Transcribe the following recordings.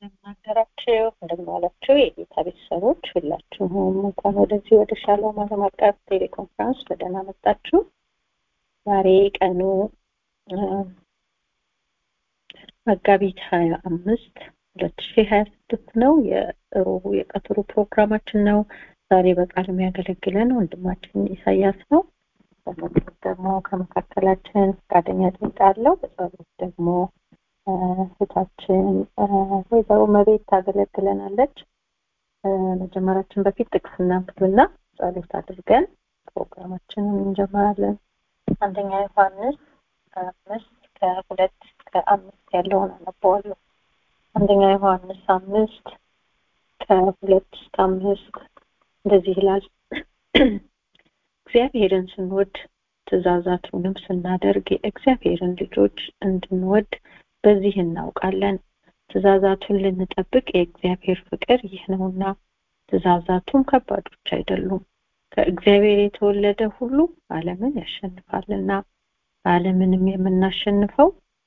እንደምናደራችሁ እንደምናላችሁ የጌታ ቤተሰቦች ሁላችሁም እንኳን ወደዚህ ወደ ሻሎም ዓለም አቀፍ ቴሌኮንፈረንስ በደህና መጣችሁ። ዛሬ ቀኑ መጋቢት ሀያ አምስት ሁለት ሺህ ሀያ ስድስት ነው። የሮቡ የቀትሩ ፕሮግራማችን ነው። ዛሬ በቃል የሚያገለግለን ወንድማችን ኢሳያስ ነው። በመጽሐፍ ደግሞ ከመካከላችን ፈቃደኛ ጠይቃለሁ። በጸሎት ደግሞ እህታችን ወይዘሮ መቤት ታገለግለናለች። መጀመራችን በፊት ጥቅስ እናንብብና ጸሎት አድርገን ፕሮግራማችንን እንጀምራለን። አንደኛ ዮሐንስ አምስት ከሁለት ከአምስት ያለውን አነበዋለሁ። አንደኛ ዮሐንስ አምስት ከሁለት እስከ አምስት እንደዚህ ይላል። እግዚአብሔርን ስንወድ ትእዛዛቱንም ስናደርግ የእግዚአብሔርን ልጆች እንድንወድ በዚህ እናውቃለን። ትእዛዛቱን ልንጠብቅ የእግዚአብሔር ፍቅር ይህ ነውና፣ ትእዛዛቱም ከባዶች አይደሉም። ከእግዚአብሔር የተወለደ ሁሉ ዓለምን ያሸንፋልና፣ ዓለምንም የምናሸንፈው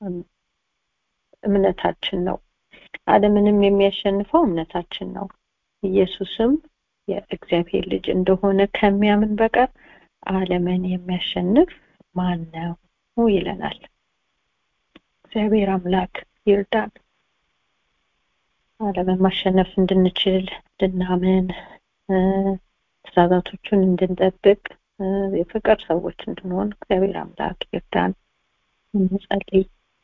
እምነታችን ነው። ዓለምንም የሚያሸንፈው እምነታችን ነው። ኢየሱስም የእግዚአብሔር ልጅ እንደሆነ ከሚያምን በቀር ዓለምን የሚያሸንፍ ማን ነው ይለናል። እግዚአብሔር አምላክ ይርዳን። ዓለምን ማሸነፍ እንድንችል እንድናምን፣ ትእዛዛቶቹን እንድንጠብቅ፣ የፍቅር ሰዎች እንድንሆን እግዚአብሔር አምላክ ይርዳን። እንጸልይ።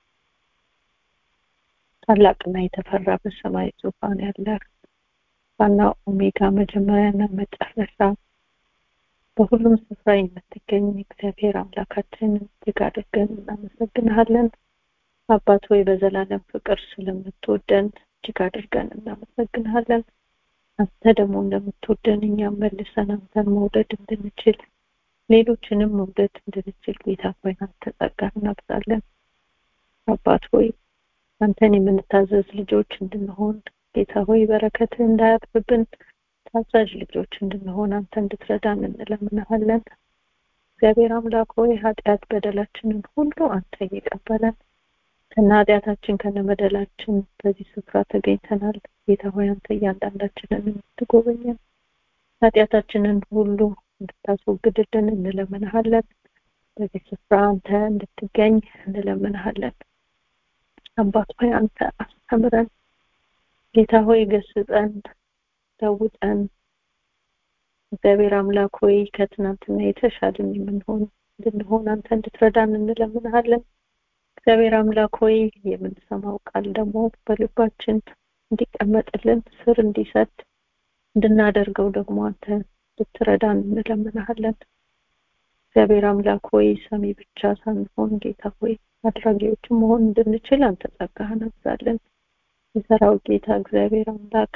ታላቅና የተፈራ በሰማይ ዙፋን ያለ ዋና ኦሜጋ መጀመሪያና መጨረሻ በሁሉም ስፍራ የምትገኝ እግዚአብሔር አምላካችን እጅግ አድርገን እናመሰግንሃለን። አባት ሆይ በዘላለም ፍቅር ስለምትወደን እጅግ አድርገን እናመሰግንሃለን። አንተ ደግሞ እንደምትወደን እኛም መልሰን አንተን መውደድ እንድንችል ሌሎችንም መውደድ እንድንችል ጌታ ሆይ አንተ ጸጋ እናብዛለን። አባት ሆይ አንተን የምንታዘዝ ልጆች እንድንሆን ጌታ ሆይ በረከትህ እንዳያጥፍብን ታዛዥ ልጆች እንድንሆን አንተ እንድትረዳን እንለምንሃለን። እግዚአብሔር አምላክ ሆይ ኃጢአት በደላችንን ሁሉ አንተ እየቀበለን ከነ ኃጢአታችን ከነ በደላችን በዚህ ስፍራ ተገኝተናል። ጌታ ሆይ አንተ እያንዳንዳችንን እንድትጎበኘን ኃጢአታችንን ሁሉ እንድታስወግድልን እንለምንሃለን። በዚህ ስፍራ አንተ እንድትገኝ እንለምንሃለን። አባት ሆይ አንተ አስተምረን። ጌታ ሆይ ገስጸን፣ ለውጠን። እግዚአብሔር አምላክ ሆይ ከትናንትና የተሻልን የምንሆን እንድንሆን አንተ እንድትረዳን እንለምንሃለን። እግዚአብሔር አምላክ ሆይ የምንሰማው ቃል ደግሞ በልባችን እንዲቀመጥልን ስር እንዲሰድ እንድናደርገው ደግሞ አንተ እንድትረዳን እንለምንሃለን። እግዚአብሔር አምላክ ሆይ ሰሚ ብቻ ሳንሆን ጌታ ሆይ አድራጊዎችን መሆን እንድንችል አንተ ጸጋህን አብዛለን። የሰራዊት ጌታ እግዚአብሔር አምላክ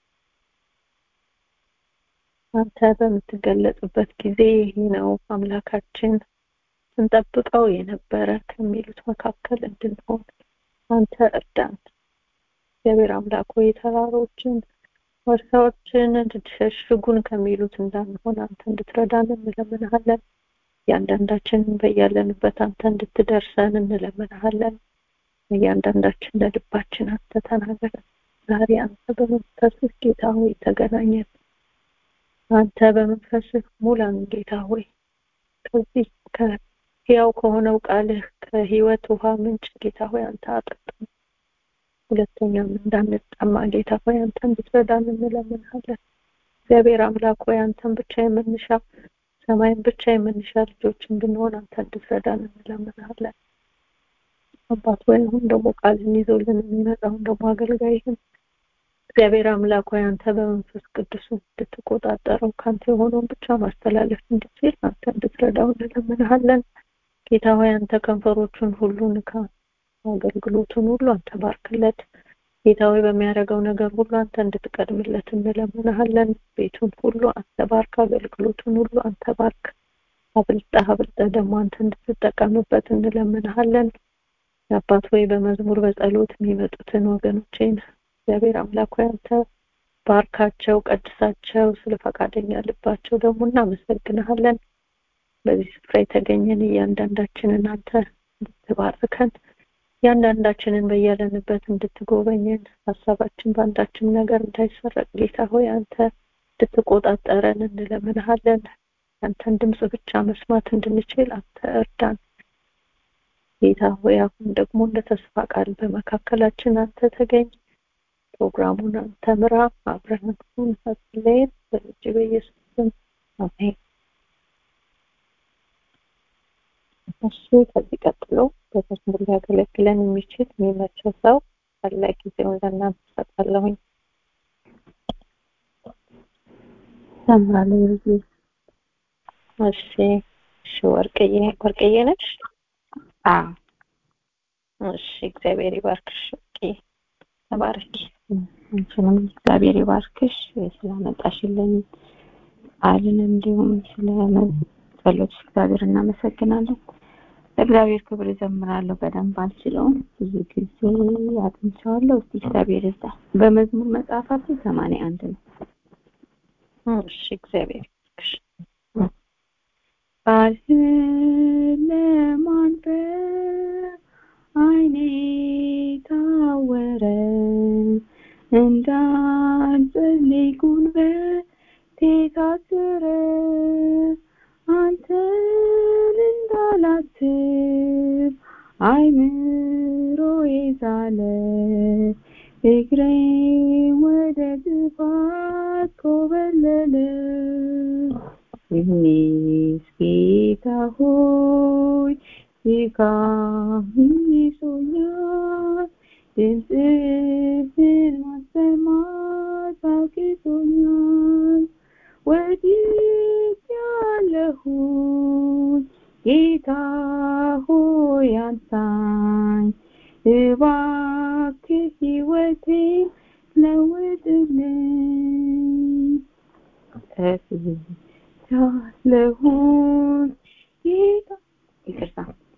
አንተ በምትገለጽበት ጊዜ ይህ ነው አምላካችን ስንጠብቀው የነበረ ከሚሉት መካከል እንድንሆን አንተ እርዳን። እግዚአብሔር አምላክ ሆይ ተራሮችን ወርሳዎችን እንድትሸሽጉን ከሚሉት እንዳንሆን አንተ እንድትረዳን እንለምንሃለን። እያንዳንዳችንን በያለንበት አንተ እንድትደርሰን እንለምንሃለን። እያንዳንዳችን ለልባችን አንተ ተናገረን። ዛሬ አንተ በመንፈስህ ጌታ ሆይ ተገናኘን። አንተ በመንፈስህ ሙላን ጌታ ሆይ ከዚህ ከሕያው ከሆነው ቃልህ ከህይወት ውሃ ምንጭ ጌታ ሆይ አንተ አጠጣን። ሁለተኛም እንዳንጠማ ጌታ ሆይ አንተ እንድትረዳን እንለምንሃለን። እግዚአብሔር አምላክ ሆይ አንተን ብቻ የምንሻ ሰማይን ብቻ የምንሻ ልጆች እንድንሆን አንተ እንድትረዳን እንለምንሃለን። አባት ሆይ አሁን ደግሞ ቃልን ይዞልን የሚመጣውን ደግሞ አገልጋይህን እግዚአብሔር አምላክ ሆይ አንተ በመንፈስ ቅዱስ እንድትቆጣጠረው ከአንተ የሆነውን ብቻ ማስተላለፍ እንድችል አንተ እንድትረዳው እንለምንሃለን። ጌታ ሆይ አንተ ከንፈሮቹን ሁሉ ንካ፣ አገልግሎቱን ሁሉ አንተ ባርክለት። ጌታ ሆይ በሚያደርገው ነገር ሁሉ አንተ እንድትቀድምለት እንለምንሃለን። ቤቱን ሁሉ አንተ ባርክ፣ አገልግሎቱን ሁሉ አንተ ባርክ። አብልጠህ አብልጠህ ደግሞ አንተ እንድትጠቀምበት እንለምንሃለን። አባት ሆይ በመዝሙር በጸሎት የሚመጡትን ወገኖቼን እግዚአብሔር አምላክ ሆይ አንተ ባርካቸው፣ ቀድሳቸው። ስለ ፈቃደኛ ልባቸው ደግሞ እናመሰግንሃለን። በዚህ ስፍራ የተገኘን እያንዳንዳችንን አንተ እንድትባርከን ያንዳንዳችንን በያለንበት እንድትጎበኘን ሀሳባችን በአንዳችም ነገር እንዳይሰረቅ ጌታ ሆይ አንተ እንድትቆጣጠረን እንለምንሃለን አንተን ድምፅ ብቻ መስማት እንድንችል አንተ እርዳን ጌታ ሆይ አሁን ደግሞ እንደ ተስፋ ቃል በመካከላችን አንተ ተገኝ ፕሮግራሙን አንተ ምራ አብረን ሁን አትለየን በልጅ በኢየሱስ ስም አሜን እሺ ከዚህ ቀጥሎ በመዝሙር ሊያገለግለን የሚችል የሚመቸው ሰው ካለ ጊዜውን ለእናንተ እሰጣለሁኝ ሰምራለሁ ልጅ እሺ እሺ ወርቅዬ ወርቅዬ ነሽ አዎ እሺ እግዚአብሔር ይባርክሽ ወርቅዬ ተባረኪ አንቺንም እግዚአብሔር ይባርክሽ ስላመጣሽልኝ ቃልን እንዲሁም ስለ ጸሎት እግዚአብሔር እናመሰግናለን ለእግዚአብሔር ክብር እዘምራለሁ በደንብ አልችለውም ብዙ ጊዜ አጥንቸዋለሁ እስቲ እግዚአብሔር ይርዳ በመዝሙር መጽሐፋችን ሰማንያ አንድ ነው እሺ እግዚአብሔር ይባርክሽ ቃልህን ለማንበብ አይኔ ታወረ እንዳንጸልይ ጉልበቴ ታሰረ አንተን እንዳላስብ አይምሮዬ ዛለ እግሬ ወደ ጥፋት ኮበለለ ይህኔስ ጌታ ሆይ ድካም ይዞኛል ድምፅህን ማሰማት አቅቶኛል ወድቄአለሁኝ ጌታ ሆይ አንሳኝ እባክህ ሕይወቴን ለውጥልኝ ጠፍቻለሁኝ ጌታ ይቅርታ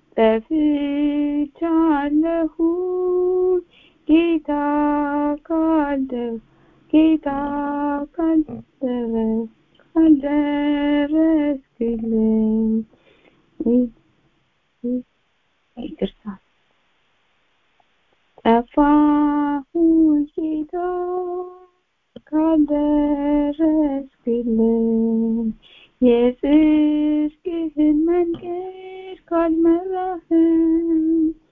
ጠፍቻለሁኝ ጌታ ካልደ ጌታ ካልደረ ካልደረስክልኝ ይቅርታ ጠፋሁኝ ጌታ ካልደረስክልኝ የጽድቅህን መንገድ ካልመራህም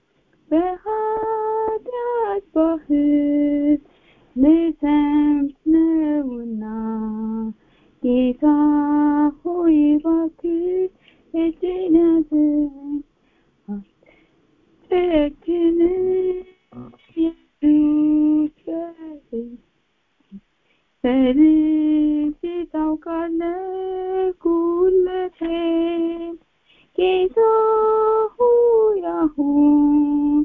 በኃጢአት ባህር ልሰምጥ ነውና ጌታ ሆይ እባክህ እጄን ያዘኝ አትጨክንም ኢየሱስ በልቤ ታውቃለህ ጉድለቴን ጌታ ሆይ አሁን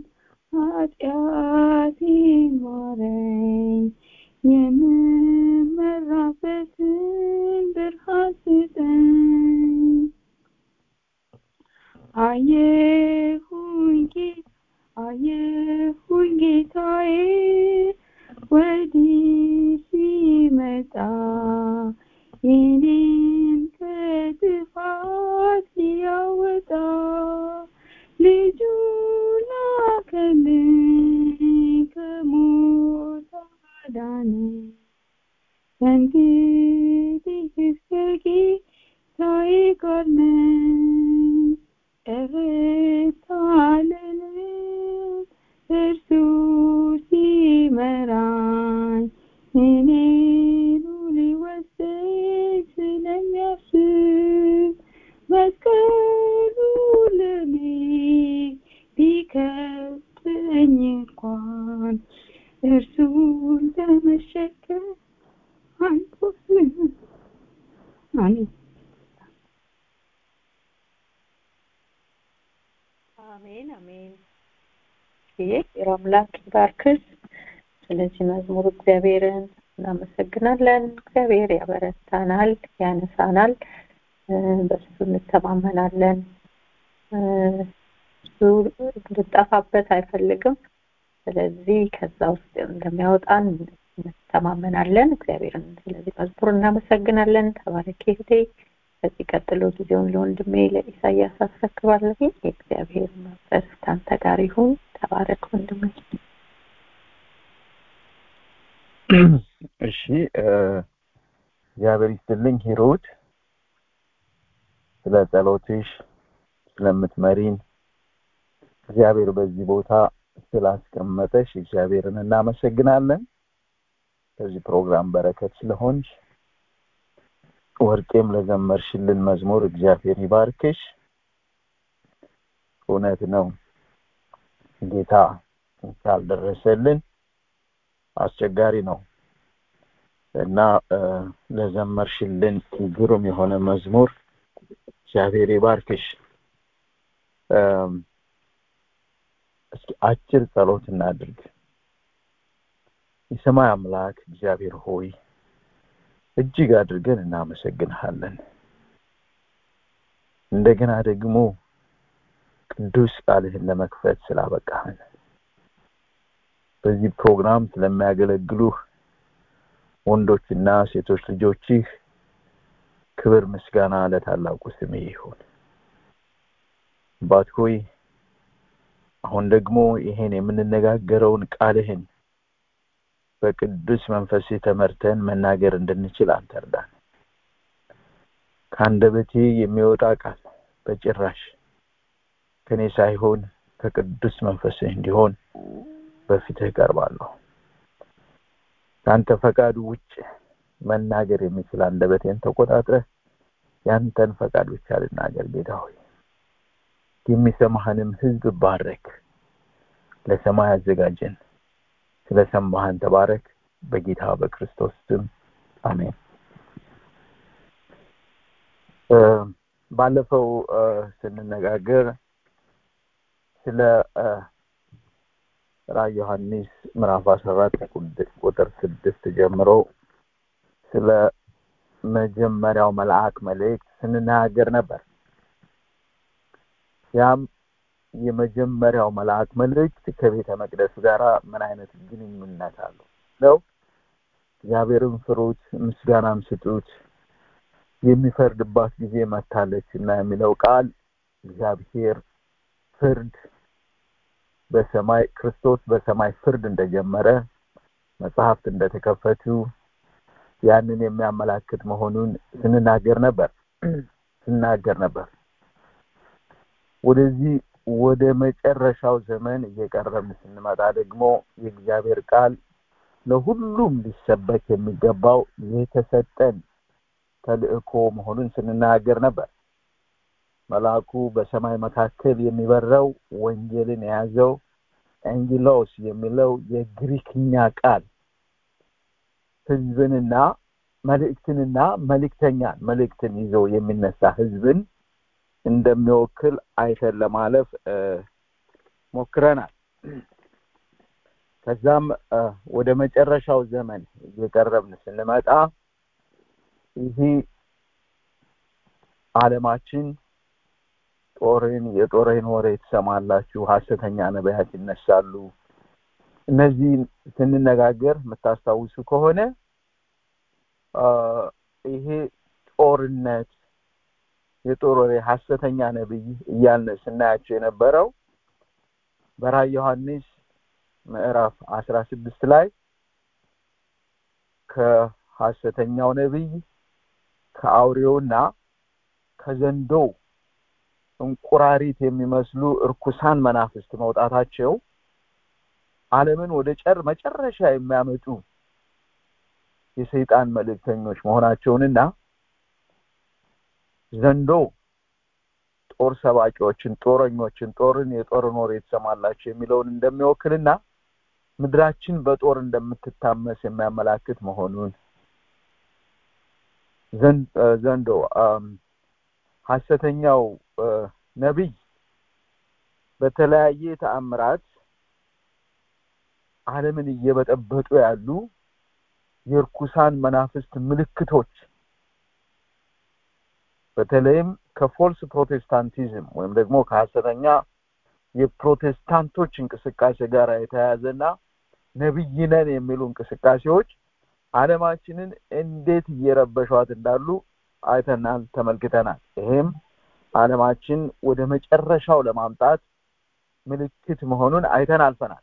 ኃጢአቴን ማረኝ የምመራበትን ብርሃን ስጠኝ አየሁኝ ጌታ አየሁኝ ጌታዬ ወዲህ ሲመጣ የኔን ከጥፋት ሊያወጣ ልጁ ላከልኝ ከሞት አዳነኝ ከእንግዲህ እስከ ጌታዬ ጋር ነኝ እረታለሁ እርሱ ሲመራኝ እኔኑ ሊወስደኝ ስለሚያስብ መስቀሉ ለኔ ቢከብደኝ እንኳን እርሱን ለመሸከም አንቆስም አሜን አሜን አሜን ይህ አምላክ ይባርክሽ ስለዚህ መዝሙር እግዚአብሔርን እናመሰግናለን እግዚአብሔር ያበረታናል ያነሳናል በሱ እንተማመናለን እሱ እንድጠፋበት አይፈልግም ስለዚህ ከዛ ውስጥ እንደሚያወጣን እንተማመናለን እግዚአብሔርን ስለዚህ መዝሙር እናመሰግናለን ተባረኪ እህቴ ከዚህ ቀጥሎ ጊዜውን ለወንድሜ ለኢሳያስ አስረክባለሁ። የእግዚአብሔር መንፈስ ከአንተ ጋር ይሁን። ተባረክ ወንድሜ። እሺ እግዚአብሔር ይስጥልኝ ሂሩት ስለ ጸሎትሽ ስለምትመሪን እግዚአብሔር በዚህ ቦታ ስላስቀመጠሽ እግዚአብሔርን እናመሰግናለን ከዚህ ፕሮግራም በረከት ስለሆንሽ ወርቄም ለዘመርሽልን መዝሙር እግዚአብሔር ይባርክሽ እውነት ነው ጌታ ካልደረሰልን አስቸጋሪ ነው እና ለዘመርሽልን ግሩም የሆነ መዝሙር እግዚአብሔር ይባርክሽ እስኪ አጭር ጸሎት እናድርግ የሰማይ አምላክ እግዚአብሔር ሆይ እጅግ አድርገን እናመሰግንሃለን እንደገና ደግሞ ቅዱስ ቃልህን ለመክፈት ስላበቃህን በዚህ ፕሮግራም ስለሚያገለግሉህ ወንዶችና ሴቶች ልጆችህ ክብር ምስጋና ለታላቁ ስሜ ይሁን አባት ሆይ አሁን ደግሞ ይሄን የምንነጋገረውን ቃልህን በቅዱስ መንፈስ ተመርተን መናገር እንድንችል አንተ እርዳን ከአንደበቴ የሚወጣ ቃል በጭራሽ ከኔ ሳይሆን ከቅዱስ መንፈስህ እንዲሆን በፊትህ ቀርባለሁ ከአንተ ፈቃዱ ውጭ መናገር የሚችል አንደበቴን ተቆጣጥረህ ያንተን ፈቃድ ብቻ ልናገር ጌታ ሆይ የሚሰማህንም ህዝብ ባረክ ለሰማይ አዘጋጀን ስለሰማህን ተባረክ በጌታ በክርስቶስ ስም አሜን ባለፈው ስንነጋገር ስለ ራዕይ ዮሐንስ ምዕራፍ 14 ቁጥር ስድስት ጀምሮ ስለ መጀመሪያው መልአክ መልእክት ስንናገር ነበር ያም የመጀመሪያው መልአክ መልእክት ከቤተ መቅደስ ጋር ምን አይነት ግንኙነት አለው ነው እግዚአብሔርን ፍሩት ምስጋናም ስጡት የሚፈርድባት ጊዜ መታለች እና የሚለው ቃል እግዚአብሔር ፍርድ በሰማይ ክርስቶስ በሰማይ ፍርድ እንደጀመረ መጽሐፍት እንደተከፈቱ ያንን የሚያመላክት መሆኑን ስንናገር ነበር ስናገር ነበር ወደዚህ ወደ መጨረሻው ዘመን እየቀረብን ስንመጣ ደግሞ የእግዚአብሔር ቃል ለሁሉም ሊሰበክ የሚገባው የተሰጠን ተልእኮ መሆኑን ስንናገር ነበር መልአኩ በሰማይ መካከል የሚበረው ወንጌልን የያዘው ኤንጊሎስ የሚለው የግሪክኛ ቃል ህዝብንና መልእክትንና መልእክተኛን መልእክትን ይዞ የሚነሳ ህዝብን እንደሚወክል አይተን ለማለፍ ሞክረናል ከዛም ወደ መጨረሻው ዘመን እየቀረብን ስንመጣ ይህ አለማችን ጦርን የጦርን ወሬ ትሰማላችሁ ሀሰተኛ ነቢያት ይነሳሉ እነዚህን ስንነጋገር የምታስታውሱ ከሆነ ይሄ ጦርነት የጦር ወሬ ሀሰተኛ ነብይ እያልን ስናያቸው የነበረው በራዕይ ዮሐንስ ምዕራፍ አስራ ስድስት ላይ ከሀሰተኛው ነብይ ከአውሬውና ከዘንዶ እንቁራሪት የሚመስሉ እርኩሳን መናፍስት መውጣታቸው ዓለምን ወደ ጨር መጨረሻ የሚያመጡ የሰይጣን መልእክተኞች መሆናቸውንና ዘንዶ ጦር ሰባቂዎችን ጦረኞችን ጦርን የጦርን ወሬ ትሰማላችሁ የሚለውን እንደሚወክልና ምድራችን በጦር እንደምትታመስ የሚያመላክት መሆኑን ዘንዶ ሀሰተኛው ነቢይ በተለያየ ተአምራት ዓለምን እየበጠበጡ ያሉ የርኩሳን መናፍስት ምልክቶች በተለይም ከፎልስ ፕሮቴስታንቲዝም ወይም ደግሞ ከሀሰተኛ የፕሮቴስታንቶች እንቅስቃሴ ጋር የተያያዘና ነብይ ነን የሚሉ እንቅስቃሴዎች አለማችንን እንዴት እየረበሿት እንዳሉ አይተናል፣ ተመልክተናል። ይሄም ዓለማችን ወደ መጨረሻው ለማምጣት ምልክት መሆኑን አይተን አልፈናል።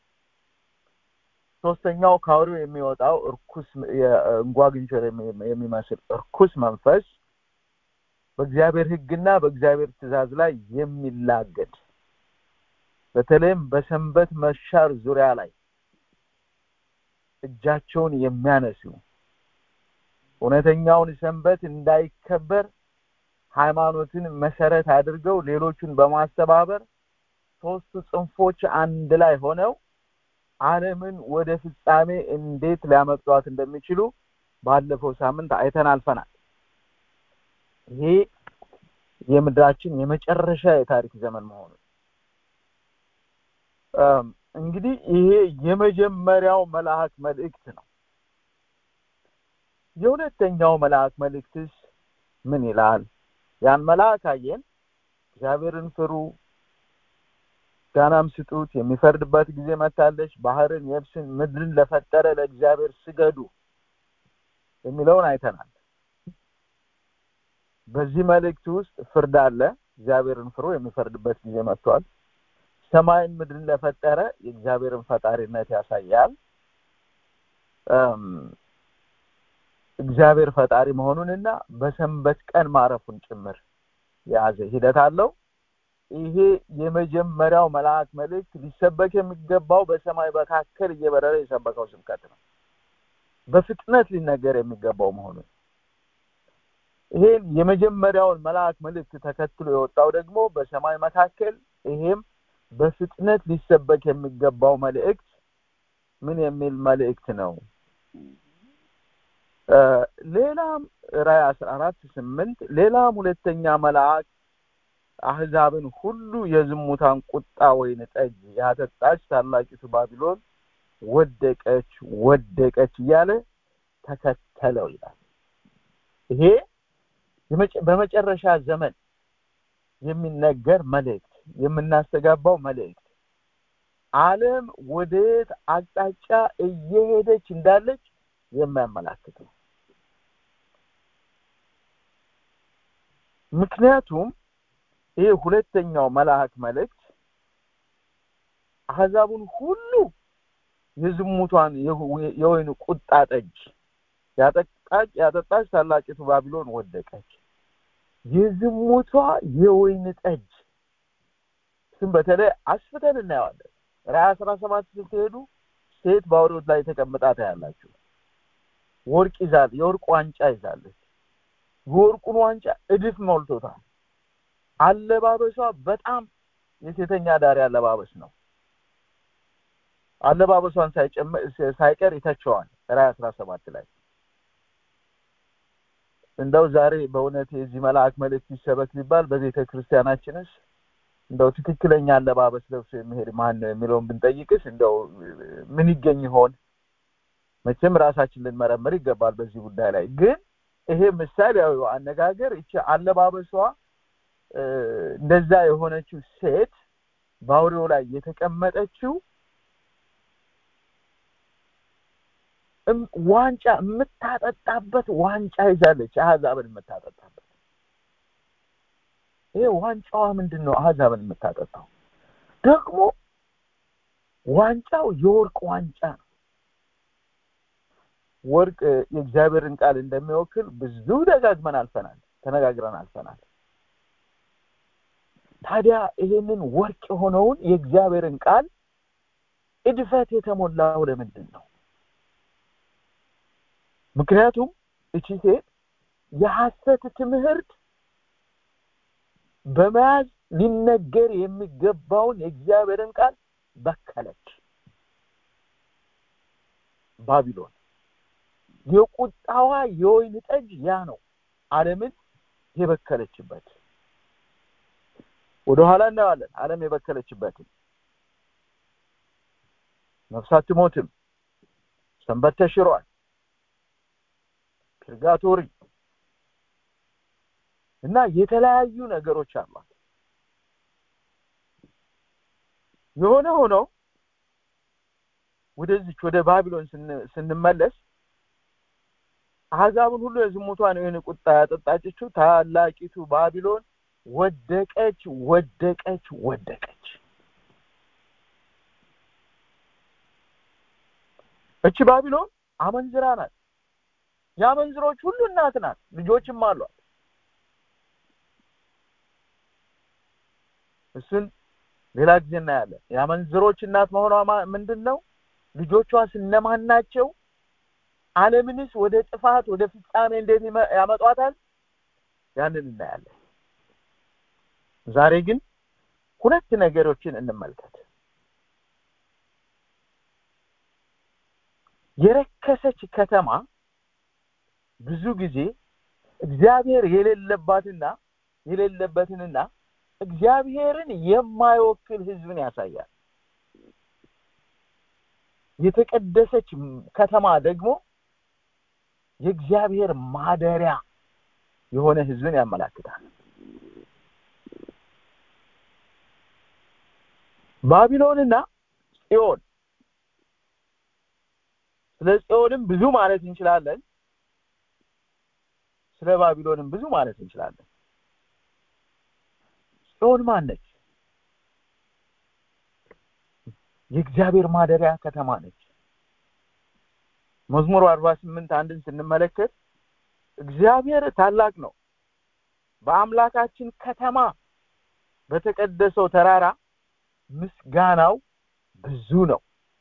ሶስተኛው ከአውሬው የሚወጣው እርኩስ እንጓግንቸር የሚመስል እርኩስ መንፈስ በእግዚአብሔር ሕግና በእግዚአብሔር ትእዛዝ ላይ የሚላገድ በተለይም በሰንበት መሻር ዙሪያ ላይ እጃቸውን የሚያነሱ እውነተኛውን ሰንበት እንዳይከበር ሃይማኖትን መሰረት አድርገው ሌሎቹን በማስተባበር ሶስቱ ጽንፎች አንድ ላይ ሆነው ዓለምን ወደ ፍጻሜ እንዴት ሊያመጧት እንደሚችሉ ባለፈው ሳምንት አይተን አልፈናል። ይሄ የምድራችን የመጨረሻ የታሪክ ዘመን መሆኑ እንግዲህ ይሄ የመጀመሪያው መልአክ መልእክት ነው። የሁለተኛው መልአክ መልእክትስ ምን ይላል? ያን መልአክ አየን። እግዚአብሔርን ፍሩ፣ ምስጋናም ስጡት፣ የሚፈርድበት ጊዜ መታለች፣ ባህርን፣ የብስን፣ ምድርን ለፈጠረ ለእግዚአብሔር ስገዱ የሚለውን አይተናል። በዚህ መልእክት ውስጥ ፍርድ አለ። እግዚአብሔርን ፍሩ፣ የሚፈርድበት ጊዜ መጥቷል። ሰማይን ምድርን ለፈጠረ የእግዚአብሔርን ፈጣሪነት ያሳያል። እግዚአብሔር ፈጣሪ መሆኑንና በሰንበት ቀን ማረፉን ጭምር የያዘ ሂደት አለው። ይሄ የመጀመሪያው መልአክ መልእክት ሊሰበክ የሚገባው በሰማይ መካከል እየበረረ የሰበከው ስብከት ነው። በፍጥነት ሊነገር የሚገባው መሆኑን ይሄ የመጀመሪያውን መልአክ መልእክት ተከትሎ የወጣው ደግሞ በሰማይ መካከል ይሄም በፍጥነት ሊሰበክ የሚገባው መልእክት ምን የሚል መልእክት ነው? ሌላም ራዕይ አስራ አራት ስምንት ሌላም ሁለተኛ መልአክ አህዛብን ሁሉ የዝሙታን ቁጣ ወይን ጠጅ ያጠጣች ታላቂቱ ባቢሎን ወደቀች ወደቀች እያለ ተከተለው ይላል። ይሄ በመጨረሻ ዘመን የሚነገር መልእክት የምናስተጋባው መልእክት ዓለም ወደየት አቅጣጫ እየሄደች እንዳለች የሚያመላክት ነው። ምክንያቱም ይህ ሁለተኛው መልአክ መልእክት አህዛቡን ሁሉ የዝሙቷን የወይን ቁጣ ጠጅ ያጠጣች ያጠጣች ታላቂቱ ባቢሎን ወደቀች። የዝሙቷ የወይን ጠጅ ስም በተለይ አስፍተን እናየዋለን። ራዕይ አስራ ሰባት ስትሄዱ ሴት በአውሬዎች ላይ ተቀምጣ ታያላችሁ። ወርቅ ይዛል፣ የወርቅ ዋንጫ ይዛለች። የወርቁን ዋንጫ እድፍ ሞልቶታል። አለባበሷ በጣም የሴተኛ ዳሪ አለባበስ ነው። አለባበሷን ሳይቀር ይተቸዋል። ራዕይ አስራ ሰባት ላይ እንደው ዛሬ በእውነት የዚህ መልአክ መልእክት ይሰበክ ቢባል በቤተ ክርስቲያናችንስ እንደው ትክክለኛ አለባበስ ለብሶ የሚሄድ ማን ነው የሚለውን ብንጠይቅስ እንደው ምን ይገኝ ይሆን? መቼም ራሳችን ልንመረምር ይገባል በዚህ ጉዳይ ላይ። ግን ይሄ ምሳሌያዊ አነጋገር ይቺ አለባበሷ እንደዛ የሆነችው ሴት በአውሬው ላይ የተቀመጠችው ዋንጫ የምታጠጣበት ዋንጫ ይዛለች። አህዛብን የምታጠጣበት ይሄ ዋንጫዋ ምንድን ነው? አህዛብን የምታጠጣው ደግሞ ዋንጫው የወርቅ ዋንጫ ነው። ወርቅ የእግዚአብሔርን ቃል እንደሚወክል ብዙ ደጋግመን አልፈናል፣ ተነጋግረን አልፈናል። ታዲያ ይሄንን ወርቅ የሆነውን የእግዚአብሔርን ቃል እድፈት የተሞላው ለምንድን ነው? ምክንያቱም እቺ ሴት የሐሰት ትምህርት በመያዝ ሊነገር የሚገባውን የእግዚአብሔርን ቃል በከለች። ባቢሎን የቁጣዋ የወይን ጠጅ ያ ነው፣ ዓለምን የበከለችበት። ወደኋላ እናየዋለን። ዓለም የበከለችበትን ነፍስ አትሞትም፣ ሰንበት ተሽሯል፣ ፒርጋቶሪ እና የተለያዩ ነገሮች አሏት። የሆነ ሆኖ ወደዚች ወደ ባቢሎን ስንመለስ አሕዛብን ሁሉ የዝሙቷን የወይን ቁጣ ያጠጣችው ታላቂቱ ባቢሎን ወደቀች ወደቀች ወደቀች እቺ ባቢሎን አመንዝራ ናት የአመንዝሮች ሁሉ እናት ናት ልጆችም አሏት እሱን ሌላ ጊዜ እናያለን የአመንዝሮች እናት መሆኗ ምንድን ነው ልጆቿ ስነማን ናቸው አለምንስ ወደ ጥፋት ወደ ፍጻሜ እንዴት ያመጧታል ያንን እናያለን ዛሬ ግን ሁለት ነገሮችን እንመልከት የረከሰች ከተማ ብዙ ጊዜ እግዚአብሔር የሌለባትና የሌለበትንና እግዚአብሔርን የማይወክል ህዝብን ያሳያል የተቀደሰች ከተማ ደግሞ የእግዚአብሔር ማደሪያ የሆነ ህዝብን ያመላክታል ባቢሎንና ጽዮን ስለ ጽዮንም ብዙ ማለት እንችላለን ስለ ባቢሎንም ብዙ ማለት እንችላለን ጽዮን ማነች የእግዚአብሔር ማደሪያ ከተማ ነች መዝሙሩ አርባ ስምንት አንድን ስንመለከት እግዚአብሔር ታላቅ ነው በአምላካችን ከተማ በተቀደሰው ተራራ ምስጋናው ብዙ ነው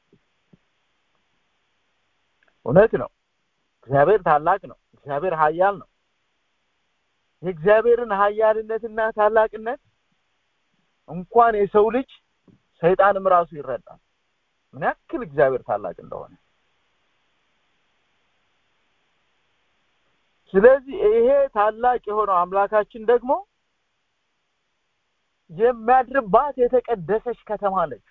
እውነት ነው እግዚአብሔር ታላቅ ነው እግዚአብሔር ሀያል ነው የእግዚአብሔርን ሀያልነትና ታላቅነት እንኳን የሰው ልጅ ሰይጣንም ራሱ ይረዳል ምን ያክል እግዚአብሔር ታላቅ እንደሆነ ስለዚህ ይሄ ታላቅ የሆነው አምላካችን ደግሞ የሚያድርባት የተቀደሰች ከተማ ነች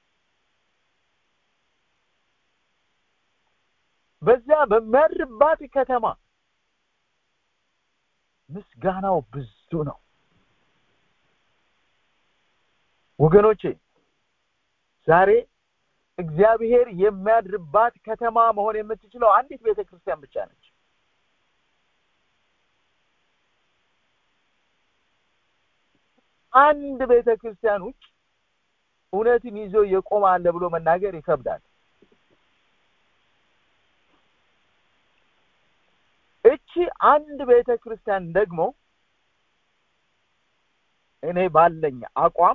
በዚያ በሚያድርባት ከተማ ምስጋናው ብዙ ነው ወገኖቼ ዛሬ እግዚአብሔር የሚያድርባት ከተማ መሆን የምትችለው አንዲት ቤተ ክርስቲያን ብቻ ነች አንድ ቤተ ክርስቲያን ውጭ እውነትን ይዞ የቆመ አለ ብሎ መናገር ይከብዳል እቺ አንድ ቤተ ክርስቲያን ደግሞ እኔ ባለኝ አቋም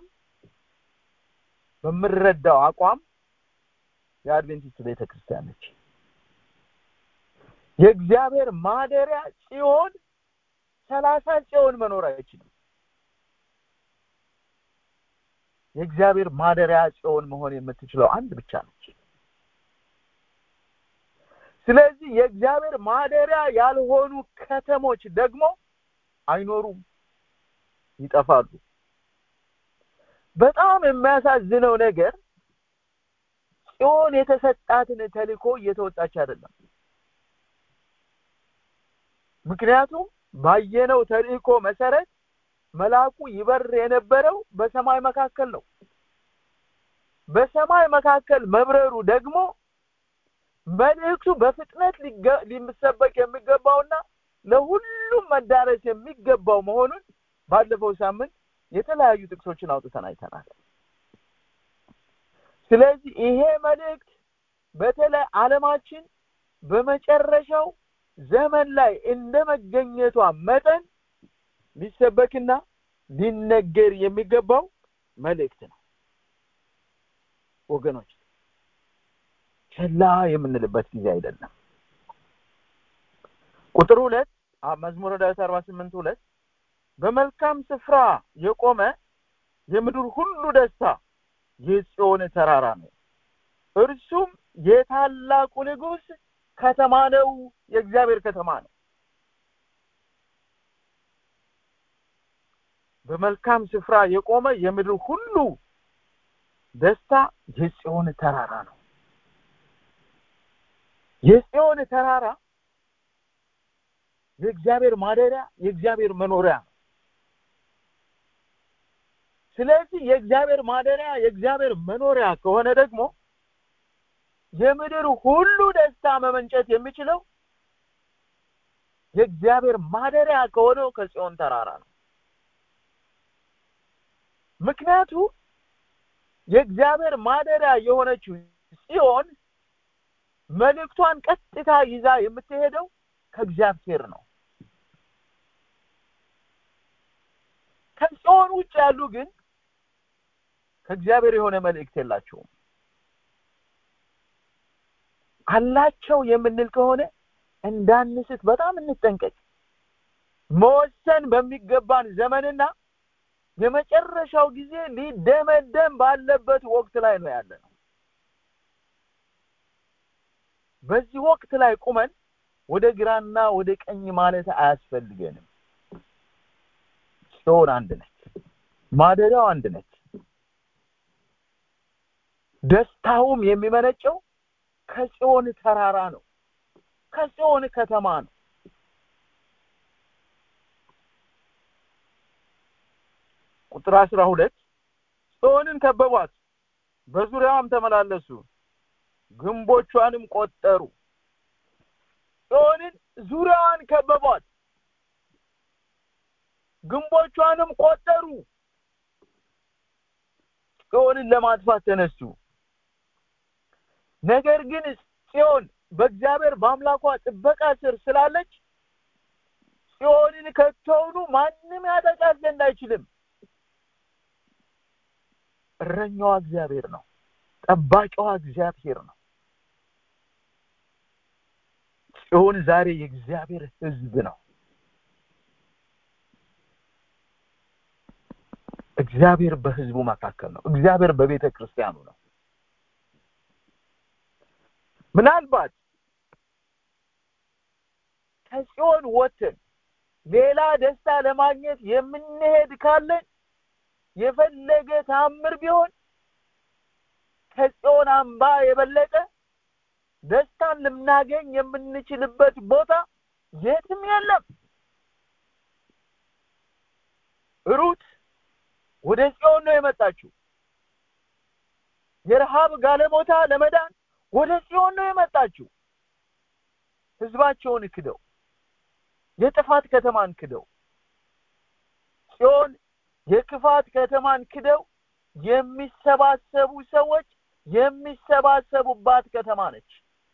በምረዳው አቋም የአድቬንቲስት ቤተ ክርስቲያን ነች የእግዚአብሔር ማደሪያ ጽዮን ሰላሳ ጽዮን መኖር አይችልም የእግዚአብሔር ማደሪያ ጽዮን መሆን የምትችለው አንድ ብቻ ነች ስለዚህ የእግዚአብሔር ማደሪያ ያልሆኑ ከተሞች ደግሞ አይኖሩም ይጠፋሉ በጣም የሚያሳዝነው ነገር ጽዮን የተሰጣትን ተልኮ እየተወጣች አይደለም ምክንያቱም ባየነው ተልእኮ መሰረት መልአኩ ይበር የነበረው በሰማይ መካከል ነው በሰማይ መካከል መብረሩ ደግሞ መልእክቱ በፍጥነት ሊሰበክ የሚገባውና ለሁሉም መዳረስ የሚገባው መሆኑን ባለፈው ሳምንት የተለያዩ ጥቅሶችን አውጥተን አይተናል ስለዚህ ይሄ መልእክት በተለይ አለማችን በመጨረሻው ዘመን ላይ እንደ መገኘቷ መጠን ሊሰበክና ሊነገር የሚገባው መልእክት ነው ወገኖች ቸላ የምንልበት ጊዜ አይደለም ቁጥር ሁለት መዝሙረ ዳዊት አርባ ስምንት ሁለት በመልካም ስፍራ የቆመ የምድር ሁሉ ደስታ የጽዮን ተራራ ነው እርሱም የታላቁ ንጉስ ከተማ ነው የእግዚአብሔር ከተማ ነው በመልካም ስፍራ የቆመ የምድር ሁሉ ደስታ የጽዮን ተራራ ነው የጽዮን ተራራ የእግዚአብሔር ማደሪያ የእግዚአብሔር መኖሪያ ነው ስለዚህ የእግዚአብሔር ማደሪያ የእግዚአብሔር መኖሪያ ከሆነ ደግሞ የምድር ሁሉ ደስታ መመንጨት የሚችለው የእግዚአብሔር ማደሪያ ከሆነው ከጽዮን ተራራ ነው ምክንያቱ የእግዚአብሔር ማደሪያ የሆነችው ጽዮን መልእክቷን ቀጥታ ይዛ የምትሄደው ከእግዚአብሔር ነው ከጽዮን ውጭ ያሉ ግን ከእግዚአብሔር የሆነ መልእክት የላቸውም አላቸው የምንል ከሆነ እንዳንስት በጣም እንጠንቀቅ መወሰን በሚገባን ዘመንና የመጨረሻው ጊዜ ሊደመደም ባለበት ወቅት ላይ ነው ያለ ነው በዚህ ወቅት ላይ ቁመን ወደ ግራና ወደ ቀኝ ማለት አያስፈልገንም ጽዮን አንድ ነች ማደሪያው አንድ ነች ደስታውም የሚመነጨው ከጽዮን ተራራ ነው ከጽዮን ከተማ ነው ቁጥር አስራ ሁለት ጽዮንን ከበቧት በዙሪያዋም ተመላለሱ ግንቦቿንም ቆጠሩ ጽዮንን ዙሪያዋን ከበቧት ግንቦቿንም ቆጠሩ ጽዮንን ለማጥፋት ተነሱ ነገር ግን ጽዮን በእግዚአብሔር በአምላኳ ጥበቃ ስር ስላለች ጽዮንን ከቶውኑ ማንም ያጠቃት ዘንድ አይችልም እረኛዋ እግዚአብሔር ነው ጠባቂዋ እግዚአብሔር ነው ጽዮን ዛሬ የእግዚአብሔር ህዝብ ነው እግዚአብሔር በህዝቡ መካከል ነው እግዚአብሔር በቤተ ክርስቲያኑ ነው ምናልባት ከጽዮን ወጥተን ሌላ ደስታ ለማግኘት የምንሄድ ካለን የፈለገ ታምር ቢሆን ከጽዮን አምባ የበለጠ ደስታን ልናገኝ የምንችልበት ቦታ የትም የለም ሩት ወደ ጽዮን ነው የመጣችው የረሃብ ጋለሞታ ለመዳን ወደ ጽዮን ነው የመጣችው ህዝባቸውን ክደው የጥፋት ከተማን ክደው ጽዮን የክፋት ከተማን ክደው የሚሰባሰቡ ሰዎች የሚሰባሰቡባት ከተማ ነች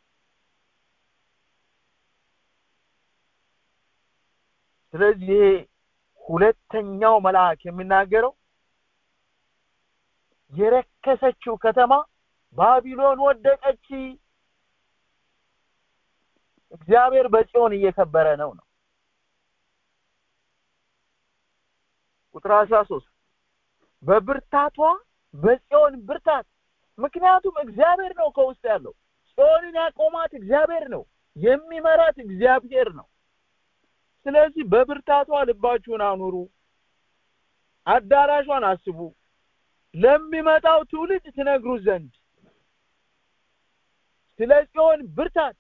ስለዚህ ይሄ ሁለተኛው መልአክ የሚናገረው የረከሰችው ከተማ ባቢሎን ወደቀች እግዚአብሔር በጽዮን እየከበረ ነው ነው ቁጥር 13 በብርታቷ በጽዮን ብርታት ምክንያቱም እግዚአብሔር ነው ከውስጥ ያለው ጽዮንን ያቆማት እግዚአብሔር ነው የሚመራት እግዚአብሔር ነው ስለዚህ በብርታቷ ልባችሁን አኑሩ አዳራሿን አስቡ ለሚመጣው ትውልድ ትነግሩ ዘንድ ስለ ጽዮን ብርታት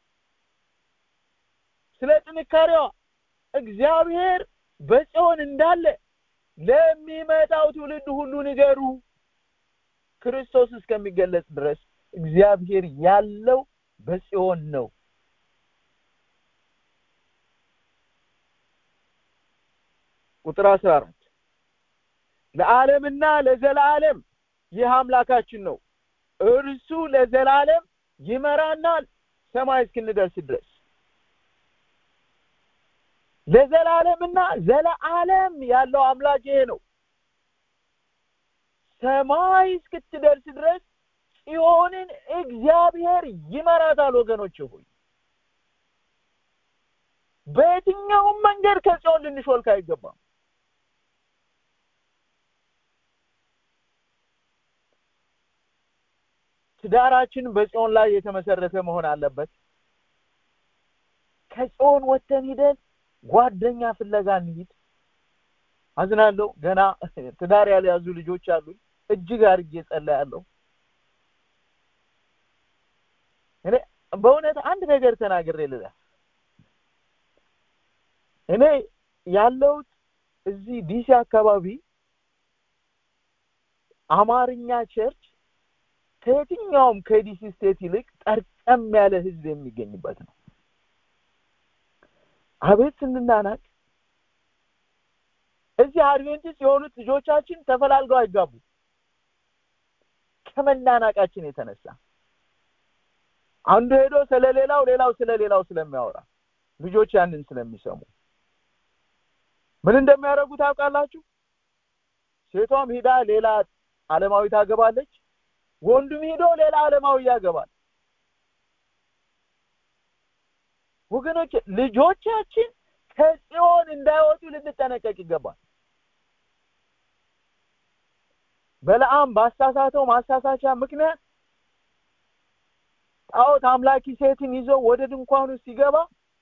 ስለ ጥንካሬዋ እግዚአብሔር በጽዮን እንዳለ ለሚመጣው ትውልድ ሁሉ ንገሩ ክርስቶስ እስከሚገለጽ ድረስ እግዚአብሔር ያለው በጽዮን ነው ቁጥር 14 ለዓለምና ለዘላለም ይህ አምላካችን ነው እርሱ ለዘላለም ይመራናል ሰማይ እስክንደርስ ድረስ ለዘላለምና ዘለዓለም ያለው አምላክ ይሄ ነው ሰማይ እስክትደርስ ድረስ ጽዮንን እግዚአብሔር ይመራታል ወገኖች ሆይ በየትኛውም መንገድ ከጽዮን ልንሾልክ አይገባም ትዳራችን በጽዮን ላይ የተመሰረተ መሆን አለበት ከጽዮን ወተን ሂደን ጓደኛ ፍለጋ እንሂድ አዝናለሁ ገና ትዳር ያልያዙ ልጆች አሉኝ እጅግ አድርጌ ጸልያለሁ እኔ በእውነት አንድ ነገር ተናግሬ ልለፍ እኔ ያለሁት እዚህ ዲሲ አካባቢ አማርኛ ቸርች ከየትኛውም ከዲሲ ስቴት ይልቅ ጠርቀም ያለ ህዝብ የሚገኝበት ነው አቤት ስንናናቅ እዚህ አድቬንቲስት የሆኑት ልጆቻችን ተፈላልገው አይጋቡ ከመናናቃችን የተነሳ አንዱ ሄዶ ስለሌላው ሌላው ስለሌላው ስለሚያወራ ልጆች ያንን ስለሚሰሙ ምን እንደሚያደርጉ ታውቃላችሁ ሴቷም ሂዳ ሌላ አለማዊ ታገባለች ወንዱም ሂዶ ሌላ አለማዊ ያገባል ወገኖች ልጆቻችን ከጽዮን እንዳይወጡ ልንጠነቀቅ ይገባል በለዓም ባሳሳተው ማሳሳቻ ምክንያት ጣዖት አምላኪ ሴትን ይዞ ወደ ድንኳኑ ሲገባ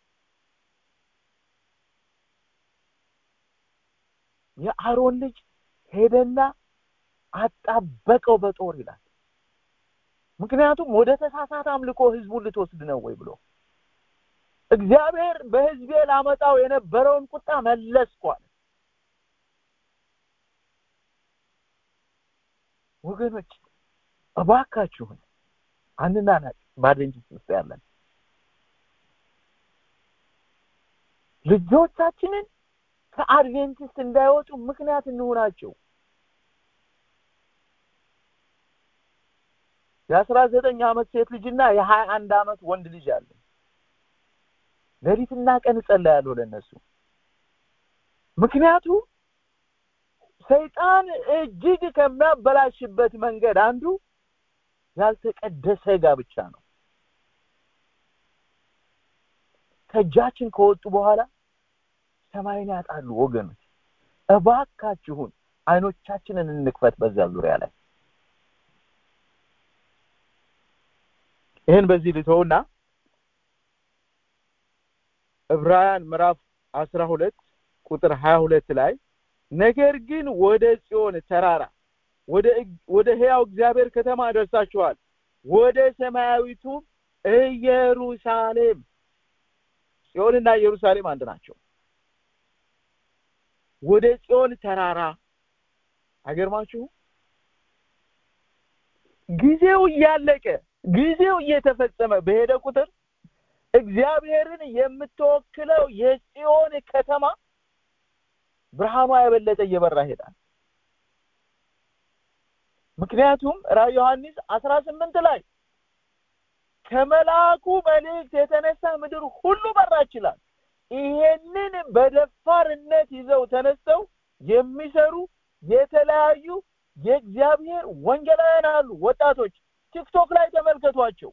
የአሮን ልጅ ሄደና አጣበቀው በጦር ይላል ምክንያቱም ወደ ተሳሳተ አምልኮ ህዝቡን ልትወስድ ነው ወይ ብሎ እግዚአብሔር በህዝቤ ላመጣው የነበረውን ቁጣ መለስኳል ወገኖች እባካችሁን አንናናቅ በአድቬንቲስት ውስጥ ያለን ልጆቻችንን ከአድቬንቲስት እንዳይወጡ ምክንያት እንሆናቸው የአስራ ዘጠኝ አመት ሴት ልጅና የሀያ አንድ አመት ወንድ ልጅ አለ ሌሊትና ቀን እጸልያለሁ ለነሱ ምክንያቱ ሰይጣን እጅግ ከሚያበላሽበት መንገድ አንዱ ያልተቀደሰ ጋብቻ ነው ከእጃችን ከወጡ በኋላ ሰማይን ያጣሉ ወገኖች እባካችሁን አይኖቻችንን እንክፈት በዛ ዙሪያ ላይ ይህን በዚህ ልተውና ዕብራውያን ምዕራፍ አስራ ሁለት ቁጥር ሀያ ሁለት ላይ ነገር ግን ወደ ጽዮን ተራራ ወደ ወደ ህያው እግዚአብሔር ከተማ ደርሳችኋል ወደ ሰማያዊቱ ኢየሩሳሌም ጽዮንና ኢየሩሳሌም አንድ ናቸው ወደ ጽዮን ተራራ አይገርማችሁ ጊዜው እያለቀ ጊዜው እየተፈጸመ በሄደ ቁጥር እግዚአብሔርን የምትወክለው የጽዮን ከተማ ብርሃኗ የበለጠ እየበራ ይሄዳል ምክንያቱም ራዕይ ዮሐንስ አስራ ስምንት ላይ ከመልአኩ መልእክት የተነሳ ምድር ሁሉ በራ ይችላል ይሄንን በደፋርነት ይዘው ተነስተው የሚሰሩ የተለያዩ የእግዚአብሔር ወንጌላውያን አሉ ወጣቶች ቲክቶክ ላይ ተመልከቷቸው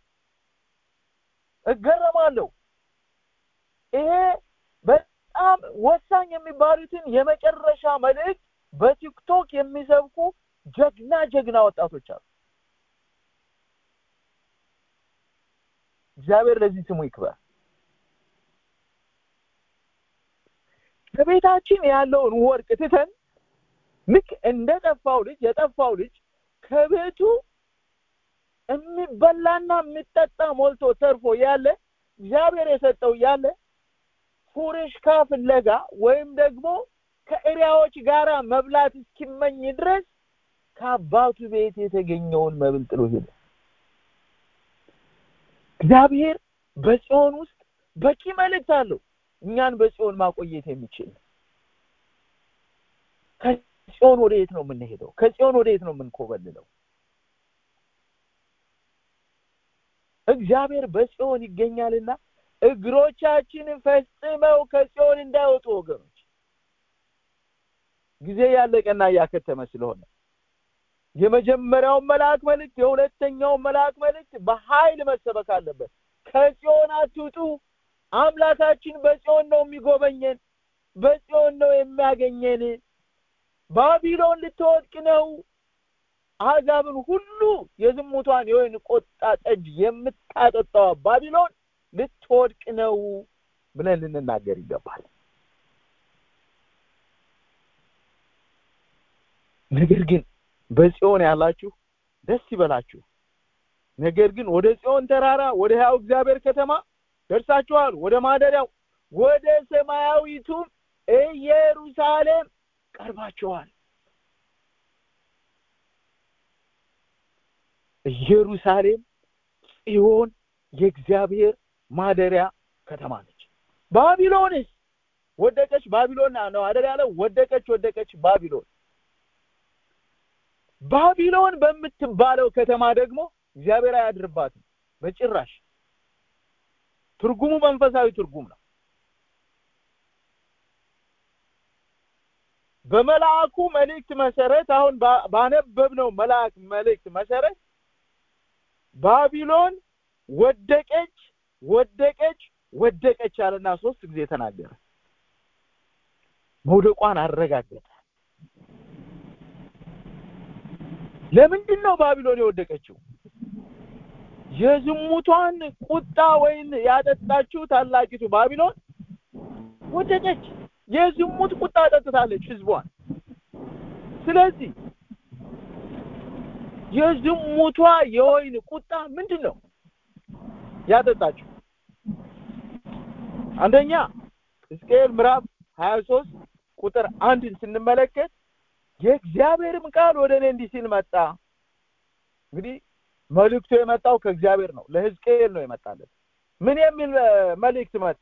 እገረማለሁ ይሄ በጣም ወሳኝ የሚባሉትን የመጨረሻ መልእክት በቲክቶክ የሚሰብኩ ጀግና ጀግና ወጣቶች አሉ እግዚአብሔር ለዚህ ስሙ ይክበር ከቤታችን ያለውን ወርቅ ትተን ልክ እንደ ጠፋው ልጅ የጠፋው ልጅ ከቤቱ የሚበላና የሚጠጣ ሞልቶ ተርፎ ያለ እግዚአብሔር የሰጠው ያለ ፉርሽካ ፍለጋ ወይም ደግሞ ከእሪያዎች ጋራ መብላት እስኪመኝ ድረስ ከአባቱ ቤት የተገኘውን መብል ጥሎ ሄደ እግዚአብሔር በጽዮን ውስጥ በቂ መልእክት አለው እኛን በጽዮን ማቆየት የሚችል ከጽዮን ወደ የት ነው የምንሄደው ከጽዮን ወደ የት ነው የምንኮበልለው እግዚአብሔር በጽዮን ይገኛልና እግሮቻችን ፈጽመው ከጽዮን እንዳይወጡ ወገኖች ጊዜ ያለቀና እያከተመ ስለሆነ የመጀመሪያውን መልአክ መልእክት የሁለተኛውን መልአክ መልእክት በኃይል መሰበክ አለበት ከጽዮን አትውጡ አምላካችን በጽዮን ነው የሚጎበኘን በጽዮን ነው የሚያገኘን ባቢሎን ልትወድቅ ነው አሕዛብን ሁሉ የዝሙቷን የወይን ቆጣ ጠጅ የምታጠጣዋ ባቢሎን ልትወድቅ ነው ብለን ልንናገር ይገባል ነገር ግን በጽዮን ያላችሁ ደስ ይበላችሁ ነገር ግን ወደ ጽዮን ተራራ ወደ ሕያው እግዚአብሔር ከተማ ደርሳችኋል ወደ ማደሪያው ወደ ሰማያዊቱም ኢየሩሳሌም ቀርባችኋል ኢየሩሳሌም ጽዮን የእግዚአብሔር ማደሪያ ከተማ ነች ባቢሎንስ ወደቀች ባቢሎን ነው አይደል ያለው ወደቀች ወደቀች ባቢሎን ባቢሎን በምትባለው ከተማ ደግሞ እግዚአብሔር አያድርባትም በጭራሽ ትርጉሙ መንፈሳዊ ትርጉም ነው በመልአኩ መልእክት መሰረት አሁን ባነበብነው መልአክ መልእክት መሰረት ባቢሎን ወደቀች ወደቀች ወደቀች አለና ሶስት ጊዜ ተናገረ መውደቋን አረጋገጠ ለምንድን ነው ባቢሎን የወደቀችው የዝሙቷን ቁጣ ወይን ያጠጣችው ታላቂቱ ባቢሎን ወደቀች የዝሙት ቁጣ ጠጥታለች ህዝቧን ስለዚህ የዝሙቷ የወይን ቁጣ ምንድን ነው ያጠጣችው አንደኛ ሕዝቅኤል ምዕራፍ 23 ቁጥር አንድን ስንመለከት የእግዚአብሔርም ቃል ወደ እኔ እንዲህ ሲል መጣ እንግዲህ መልእክቱ የመጣው ከእግዚአብሔር ነው ለሕዝቅኤል ነው የመጣለት ምን የሚል መልእክት መጣ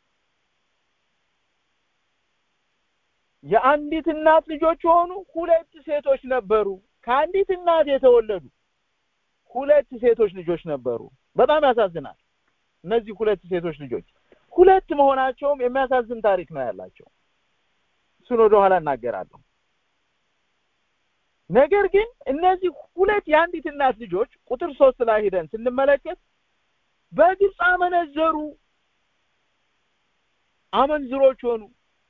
የአንዲት እናት ልጆች የሆኑ ሁለት ሴቶች ነበሩ ከአንዲት እናት የተወለዱ ሁለት ሴቶች ልጆች ነበሩ በጣም ያሳዝናል እነዚህ ሁለት ሴቶች ልጆች ሁለት መሆናቸውም የሚያሳዝን ታሪክ ነው ያላቸው እሱን ወደ ኋላ እናገራለሁ ነገር ግን እነዚህ ሁለት የአንዲት እናት ልጆች ቁጥር ሶስት ላይ ሄደን ስንመለከት በግብፅ አመነዘሩ አመንዝሮች ሆኑ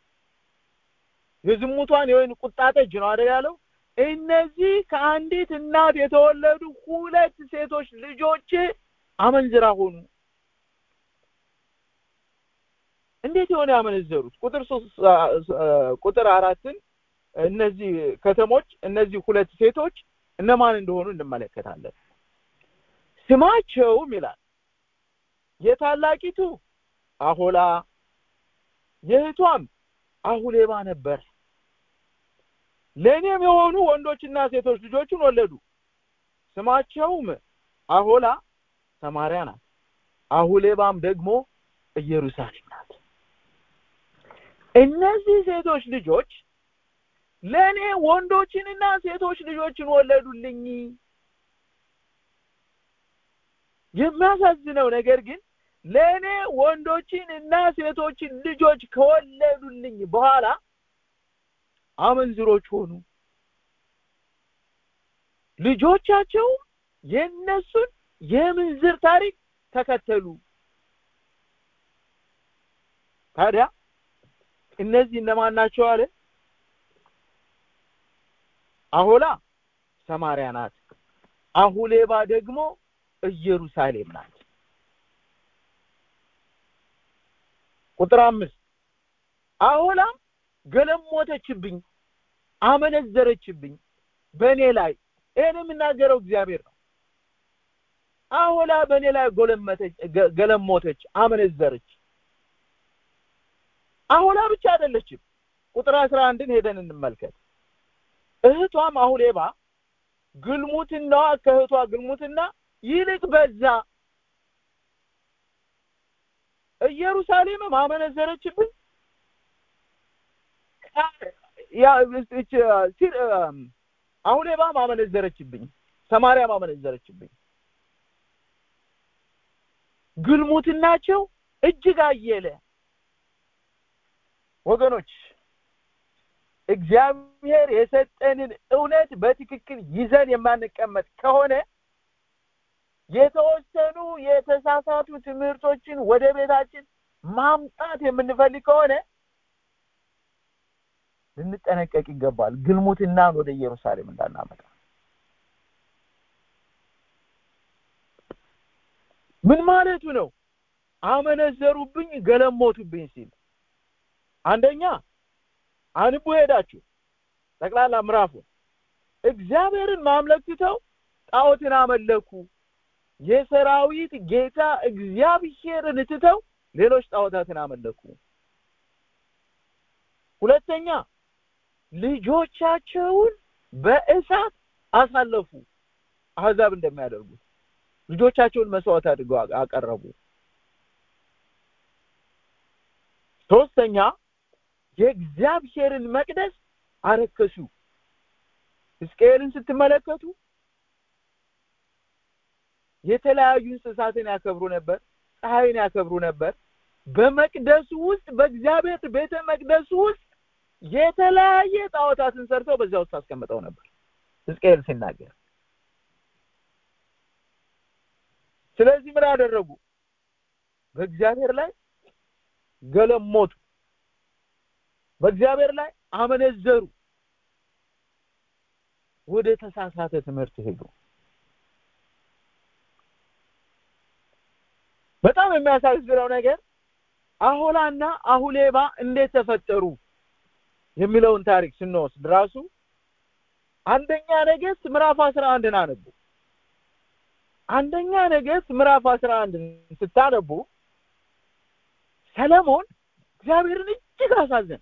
የዝሙቷን የወይን ቁጣ ጠጅ ነው አይደል ያለው እነዚህ ከአንዲት እናት የተወለዱ ሁለት ሴቶች ልጆች አመንዝራ ሆኑ እንዴት የሆነ ያመነዘሩት ቁጥር ሶስት ቁጥር አራትን እነዚህ ከተሞች እነዚህ ሁለት ሴቶች እነማን እንደሆኑ እንመለከታለን ስማቸውም ይላል የታላቂቱ አሆላ የእህቷም አሁሌባ ነበር ለእኔም የሆኑ ወንዶችና ሴቶች ልጆችን ወለዱ ስማቸውም አሆላ ሰማሪያ ናት አሁሌባም ደግሞ ኢየሩሳሌም ናት እነዚህ ሴቶች ልጆች ለእኔ ወንዶችንና ሴቶች ልጆችን ወለዱልኝ የሚያሳዝነው ነገር ግን ለእኔ ወንዶችን እና ሴቶችን ልጆች ከወለዱልኝ በኋላ አመንዝሮች ሆኑ ልጆቻቸው የነሱን የምንዝር ታሪክ ተከተሉ ታዲያ እነዚህ እነማን ናቸው አለ አሆላ ሰማሪያ ናት አሁሌባ ደግሞ ኢየሩሳሌም ናት ቁጥር አምስት አሆላም ገለሞተችብኝ አመነዘረችብኝ በእኔ ላይ ይህን የምናገረው እግዚአብሔር ነው አሆላ በእኔ ላይ ጎለመተች ገለሞተች አመነዘረች አሆላ ብቻ አይደለችም ቁጥር አስራ አንድን ሄደን እንመልከት እህቷም አሁሌባ ግልሙትናዋ ከእህቷ ግልሙትና ይልቅ በዛ ኢየሩሳሌምም አመነዘረችብኝ አሁሌባም አመነዘረችብኝ ሰማርያም አመነዘረችብኝ ግልሙትናቸው እጅግ አየለ ወገኖች እግዚአብሔር የሰጠንን እውነት በትክክል ይዘን የማንቀመጥ ከሆነ የተወሰኑ የተሳሳቱ ትምህርቶችን ወደ ቤታችን ማምጣት የምንፈልግ ከሆነ ልንጠነቀቅ ይገባል ግልሙትናን ወደ ኢየሩሳሌም እንዳናመጣ ምን ማለቱ ነው አመነዘሩብኝ ገለሞቱብኝ ሲል አንደኛ አንቡ ሄዳችሁ ጠቅላላ ምዕራፉን እግዚአብሔርን ማምለክ ትተው ጣዖትን አመለኩ የሰራዊት ጌታ እግዚአብሔርን ትተው ሌሎች ጣዖታትን አመለኩ ሁለተኛ ልጆቻቸውን በእሳት አሳለፉ አህዛብ እንደሚያደርጉት ልጆቻቸውን መስዋዕት አድርገው አቀረቡ ሶስተኛ የእግዚአብሔርን መቅደስ አረከሱ ሕዝቅኤልን ስትመለከቱ የተለያዩ እንስሳትን ያከብሩ ነበር ፀሐይን ያከብሩ ነበር በመቅደሱ ውስጥ በእግዚአብሔር ቤተ መቅደሱ ውስጥ የተለያየ ጣዖታትን ሰርተው በዚያ ውስጥ አስቀምጠው ነበር ሕዝቅኤል ሲናገር ስለዚህ ምን አደረጉ በእግዚአብሔር ላይ ገለሞቱ በእግዚአብሔር ላይ አመነዘሩ ወደ ተሳሳተ ትምህርት ሄዱ በጣም የሚያሳዝነው ነገር አሆላና አሁሌባ እንዴት ተፈጠሩ የሚለውን ታሪክ ስንወስድ ራሱ አንደኛ ነገስት ምዕራፍ 11 አነቡ አንደኛ ነገስት ምዕራፍ 11 ስታነቡ ሰለሞን እግዚአብሔርን እጅግ አሳዘን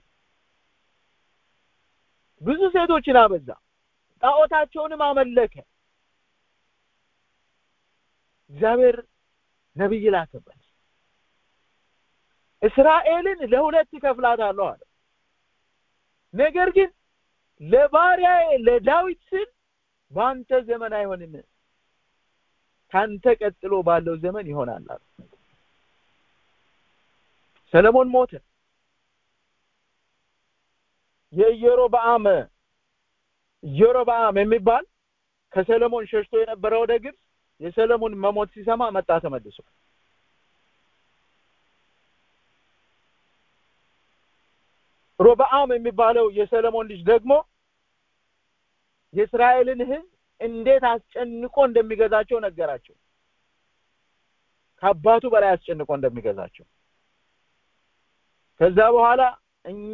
ብዙ ሴቶችን አበዛ ጣዖታቸውንም አመለከ እግዚአብሔር ነብይ ላከበት እስራኤልን ለሁለት ከፍላታለሁ አለ ነገር ግን ለባሪያዬ ለዳዊት ስል በአንተ ዘመን አይሆንም ካንተ ቀጥሎ ባለው ዘመን ይሆናል አለ ሰለሞን ሞተ የኢዮሮብዓም ኢዮሮብዓም የሚባል ከሰለሞን ሸሽቶ የነበረ ወደ ግብፅ የሰለሞን መሞት ሲሰማ መጣ ተመልሶ ሮብዓም የሚባለው የሰለሞን ልጅ ደግሞ የእስራኤልን ህዝብ እንዴት አስጨንቆ እንደሚገዛቸው ነገራቸው ከአባቱ በላይ አስጨንቆ እንደሚገዛቸው ከዛ በኋላ እኛ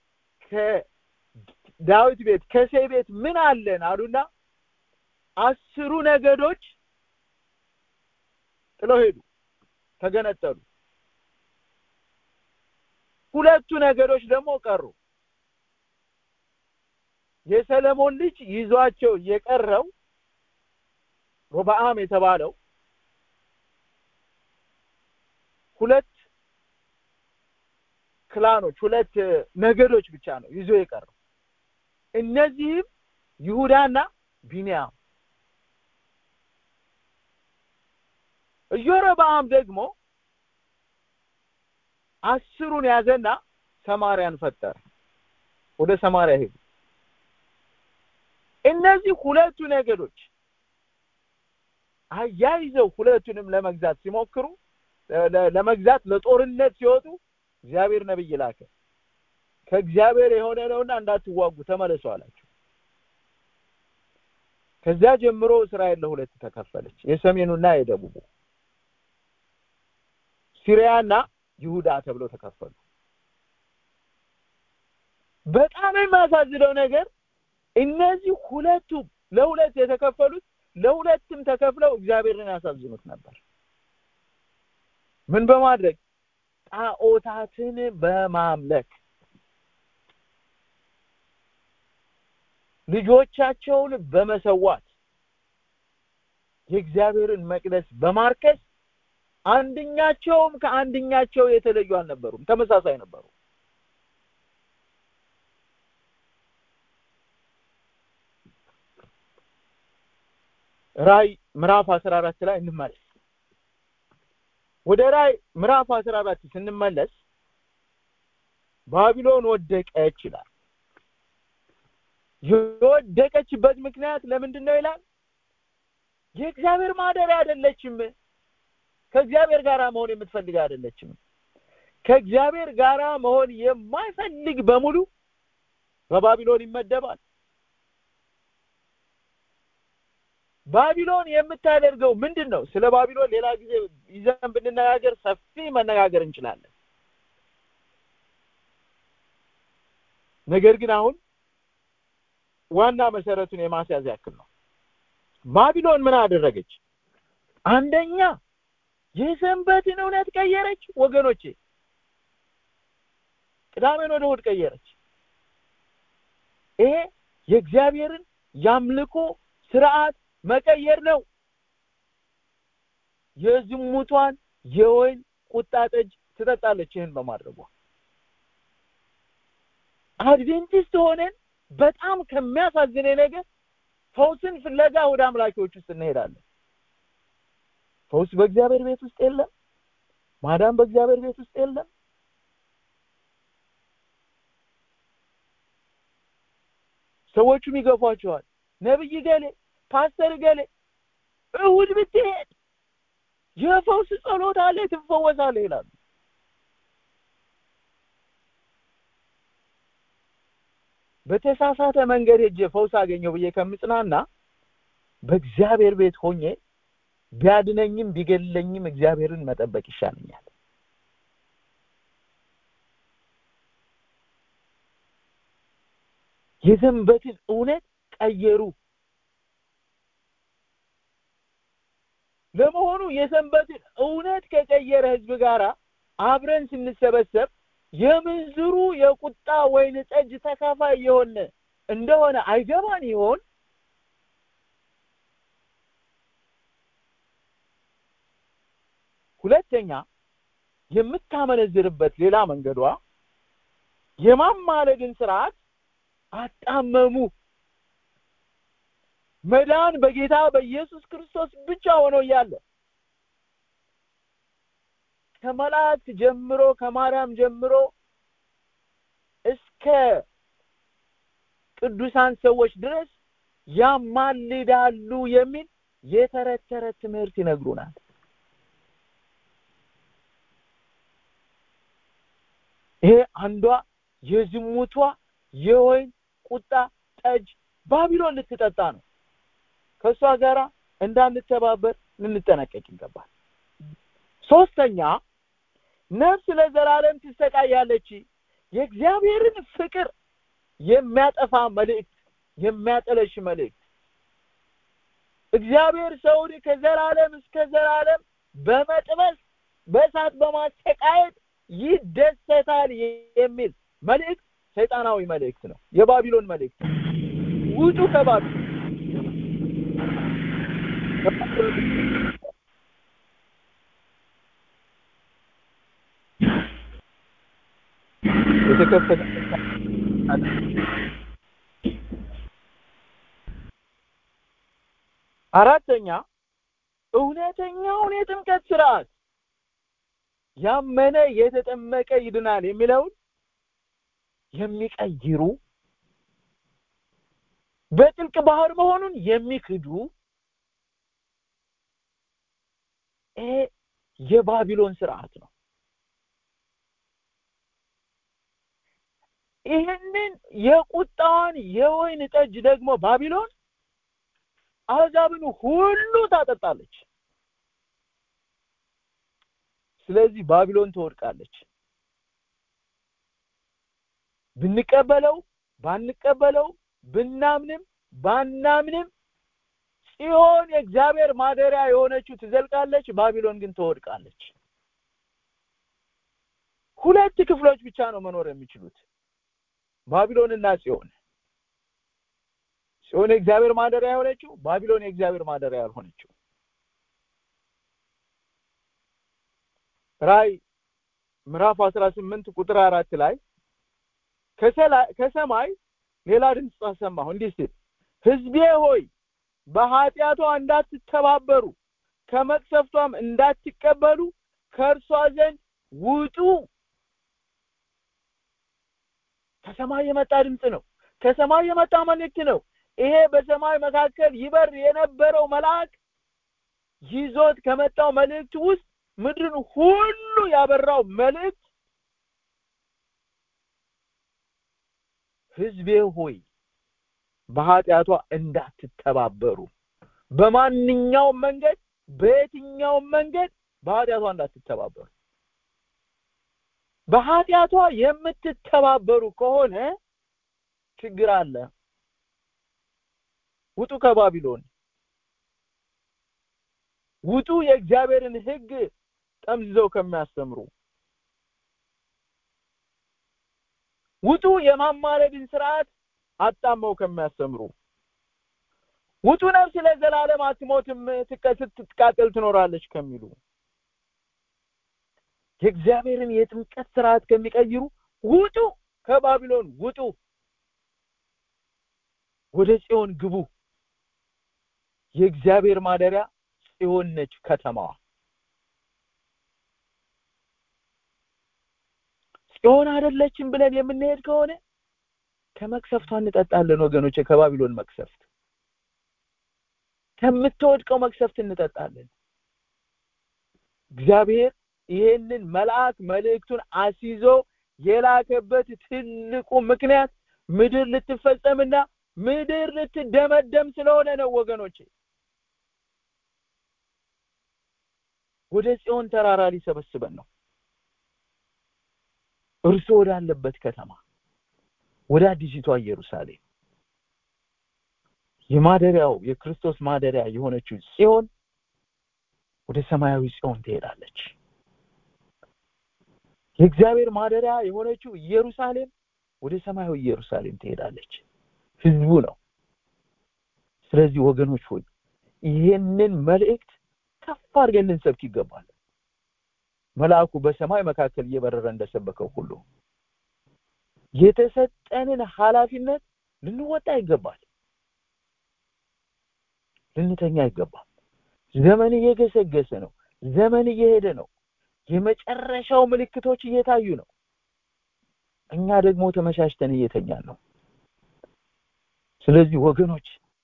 ከዳዊት ቤት ከሴ ቤት ምን አለን አሉና አስሩ ነገዶች ጥለው ሄዱ ተገነጠሉ ሁለቱ ነገዶች ደግሞ ቀሩ የሰለሞን ልጅ ይዟቸው የቀረው ሮብዓም የተባለው ሁለት ክላኖች ሁለት ነገዶች ብቻ ነው ይዞ የቀረው እነዚህም ይሁዳና ቢንያም ኢዮሮብዓም ደግሞ አስሩን ያዘና ሰማርያን ፈጠረ ወደ ሰማርያ ሄዱ እነዚህ ሁለቱ ነገዶች አያይዘው ሁለቱንም ለመግዛት ሲሞክሩ ለመግዛት ለጦርነት ሲወጡ እግዚአብሔር ነብይ ላከ ከእግዚአብሔር የሆነ ነውና እንዳትዋጉ ተመለሱ አላቸው ከዚያ ጀምሮ እስራኤል ለሁለት ተከፈለች የሰሜኑና የደቡቡ ሲሪያና ይሁዳ ተብለው ተከፈሉ በጣም የሚያሳዝነው ነገር እነዚህ ሁለቱ ለሁለት የተከፈሉት ለሁለትም ተከፍለው እግዚአብሔርን ያሳዝኑት ነበር ምን በማድረግ ጣዖታትን በማምለክ ልጆቻቸውን በመሰዋት የእግዚአብሔርን መቅደስ በማርከስ አንድኛቸውም ከአንድኛቸው የተለዩ አልነበሩም ተመሳሳይ ነበሩ ራይ ምዕራፍ 14 ላይ እንመለስ ወደ ራይ ምዕራፍ 14 ስንመለስ ባቢሎን ወደቀች ይላል የወደቀችበት ምክንያት ለምንድን ነው ይላል የእግዚአብሔር ማደሪያ አይደለችም ከእግዚአብሔር ጋር መሆን የምትፈልግ አይደለችም ከእግዚአብሔር ጋር መሆን የማይፈልግ በሙሉ በባቢሎን ይመደባል ባቢሎን የምታደርገው ምንድን ነው ስለ ባቢሎን ሌላ ጊዜ ይዘን ብንነጋገር ሰፊ መነጋገር እንችላለን ነገር ግን አሁን ዋና መሰረቱን የማስያዝ ያክል ነው ባቢሎን ምን አደረገች አንደኛ የሰንበትን እውነት ቀየረች ወገኖቼ ቅዳሜን ወደ እሑድ ቀየረች ይሄ የእግዚአብሔርን ያምልኮ ስርዓት መቀየር ነው የዝሙቷን የወይን ቁጣ ጠጅ ትጠጣለች ይህን በማድረጓ አድቬንቲስት ሆነን በጣም ከሚያሳዝነኝ ነገር ፈውስን ፍለጋ ወደ አምላኪዎች ውስጥ እንሄዳለን ፈውስ በእግዚአብሔር ቤት ውስጥ የለም ማዳን በእግዚአብሔር ቤት ውስጥ የለም ሰዎቹም ይገፏቸዋል ነብይ ገሌ ፓስተር ገሌ እሁድ ብትሄድ የፈውስ ጸሎት አለ ትፈወሳለህ ይላሉ በተሳሳተ መንገድ ሄጄ ፈውስ አገኘው ብዬ ከምጽናና በእግዚአብሔር ቤት ሆኜ ቢያድነኝም ቢገለኝም እግዚአብሔርን መጠበቅ ይሻለኛል የሰንበትን እውነት ቀየሩ ለመሆኑ የሰንበትን እውነት ከቀየረ ህዝብ ጋር አብረን ስንሰበሰብ የምንዝሩ የቁጣ ወይን ጠጅ ተካፋይ የሆነ እንደሆነ አይገባን ይሆን ሁለተኛ የምታመነዝርበት ሌላ መንገዷ የማማለድን ስርዓት አጣመሙ መዳን በጌታ በኢየሱስ ክርስቶስ ብቻ ሆኖ እያለ ከመላእክት ጀምሮ ከማርያም ጀምሮ እስከ ቅዱሳን ሰዎች ድረስ ያማልዳሉ የሚል የተረት ተረት ትምህርት ይነግሩናል ይሄ አንዷ የዝሙቷ የወይን ቁጣ ጠጅ ባቢሎን ልትጠጣ ነው ከእሷ ጋራ እንዳንተባበር ልንጠነቀቅ ይገባል ሶስተኛ ነፍስ ለዘላለም ትሰቃያለች የእግዚአብሔርን ፍቅር የሚያጠፋ መልእክት የሚያጠለሽ መልእክት እግዚአብሔር ሰውን ከዘላለም እስከ ዘላለም በመጥበስ በእሳት በማሰቃየት ይደሰታል የሚል መልእክት ሰይጣናዊ መልእክት ነው የባቢሎን መልእክት ውጡ ከባቢሎን የተከፈተ አራተኛ እውነተኛውን የጥምቀት ስርዓት ያመነ የተጠመቀ ይድናል የሚለውን የሚቀይሩ በጥልቅ ባህር መሆኑን የሚክዱ ይሄ የባቢሎን ስርዓት ነው ይህንን የቁጣዋን የወይን ጠጅ ደግሞ ባቢሎን አሕዛብን ሁሉ ታጠጣለች ስለዚህ ባቢሎን ትወድቃለች ብንቀበለው ባንቀበለው ብናምንም ባናምንም ጽዮን የእግዚአብሔር ማደሪያ የሆነችው ትዘልቃለች ባቢሎን ግን ትወድቃለች ሁለት ክፍሎች ብቻ ነው መኖር የሚችሉት ባቢሎንና ጽዮን ጽዮን የእግዚአብሔር ማደሪያ የሆነችው ባቢሎን የእግዚአብሔር ማደሪያ ያልሆነችው ራይ ምዕራፍ 18 ቁጥር አራት ላይ ከሰማይ ሌላ ድምፅ ሰማሁ እንዲህ ሲል ህዝቤ ሆይ በኃጢአቷ እንዳትተባበሩ ከመቅሰፍቷም እንዳትቀበሉ ከእርሷ ዘንድ ውጡ ከሰማይ የመጣ ድምፅ ነው ከሰማይ የመጣ መልእክት ነው ይሄ በሰማይ መካከል ይበር የነበረው መልአክ ይዞት ከመጣው መልእክት ውስጥ ምድርን ሁሉ ያበራው መልእክት ህዝቤ ሆይ በኃጢአቷ እንዳትተባበሩ በማንኛውም መንገድ በየትኛውም መንገድ በኃጢአቷ እንዳትተባበሩ በኃጢአቷ የምትተባበሩ ከሆነ ችግር አለ ውጡ ከባቢሎን ውጡ የእግዚአብሔርን ህግ ጠምዝዘው ከሚያስተምሩ ውጡ የማማለድን ስርዓት አጣመው ከሚያስተምሩ ውጡ ነፍስ ለዘላለም አትሞትም ስትቃጠል ትኖራለች ከሚሉ የእግዚአብሔርን የጥምቀት ስርዓት ከሚቀይሩ ውጡ ከባቢሎን ውጡ ወደ ጽዮን ግቡ የእግዚአብሔር ማደሪያ ጽዮን ነች ከተማዋ ጽዮን አይደለችም ብለን የምንሄድ ከሆነ ከመቅሰፍቷ እንጠጣለን ወገኖች ከባቢሎን መቅሰፍት ከምትወድቀው መቅሰፍት እንጠጣለን እግዚአብሔር ይሄንን መልአክ መልእክቱን አስይዞ የላከበት ትልቁ ምክንያት ምድር ልትፈጸምና ምድር ልትደመደም ስለሆነ ነው ወገኖቼ ወደ ጽዮን ተራራ ሊሰበስበን ነው እርሱ ወዳለበት ከተማ ወደ አዲሲቷ ኢየሩሳሌም የማደሪያው የክርስቶስ ማደሪያ የሆነችው ጽዮን ወደ ሰማያዊ ጽዮን ትሄዳለች የእግዚአብሔር ማደሪያ የሆነችው ኢየሩሳሌም ወደ ሰማያዊ ኢየሩሳሌም ትሄዳለች ህዝቡ ነው ስለዚህ ወገኖች ሆይ ይህንን መልእክት ከፍ አድርገን ልንሰብክ ይገባል መልአኩ በሰማይ መካከል እየበረረ እንደሰበከው ሁሉ የተሰጠንን ኃላፊነት ልንወጣ ይገባል ልንተኛ አይገባም ዘመን እየገሰገሰ ነው ዘመን እየሄደ ነው የመጨረሻው ምልክቶች እየታዩ ነው እኛ ደግሞ ተመቻችተን እየተኛን ነው ስለዚህ ወገኖች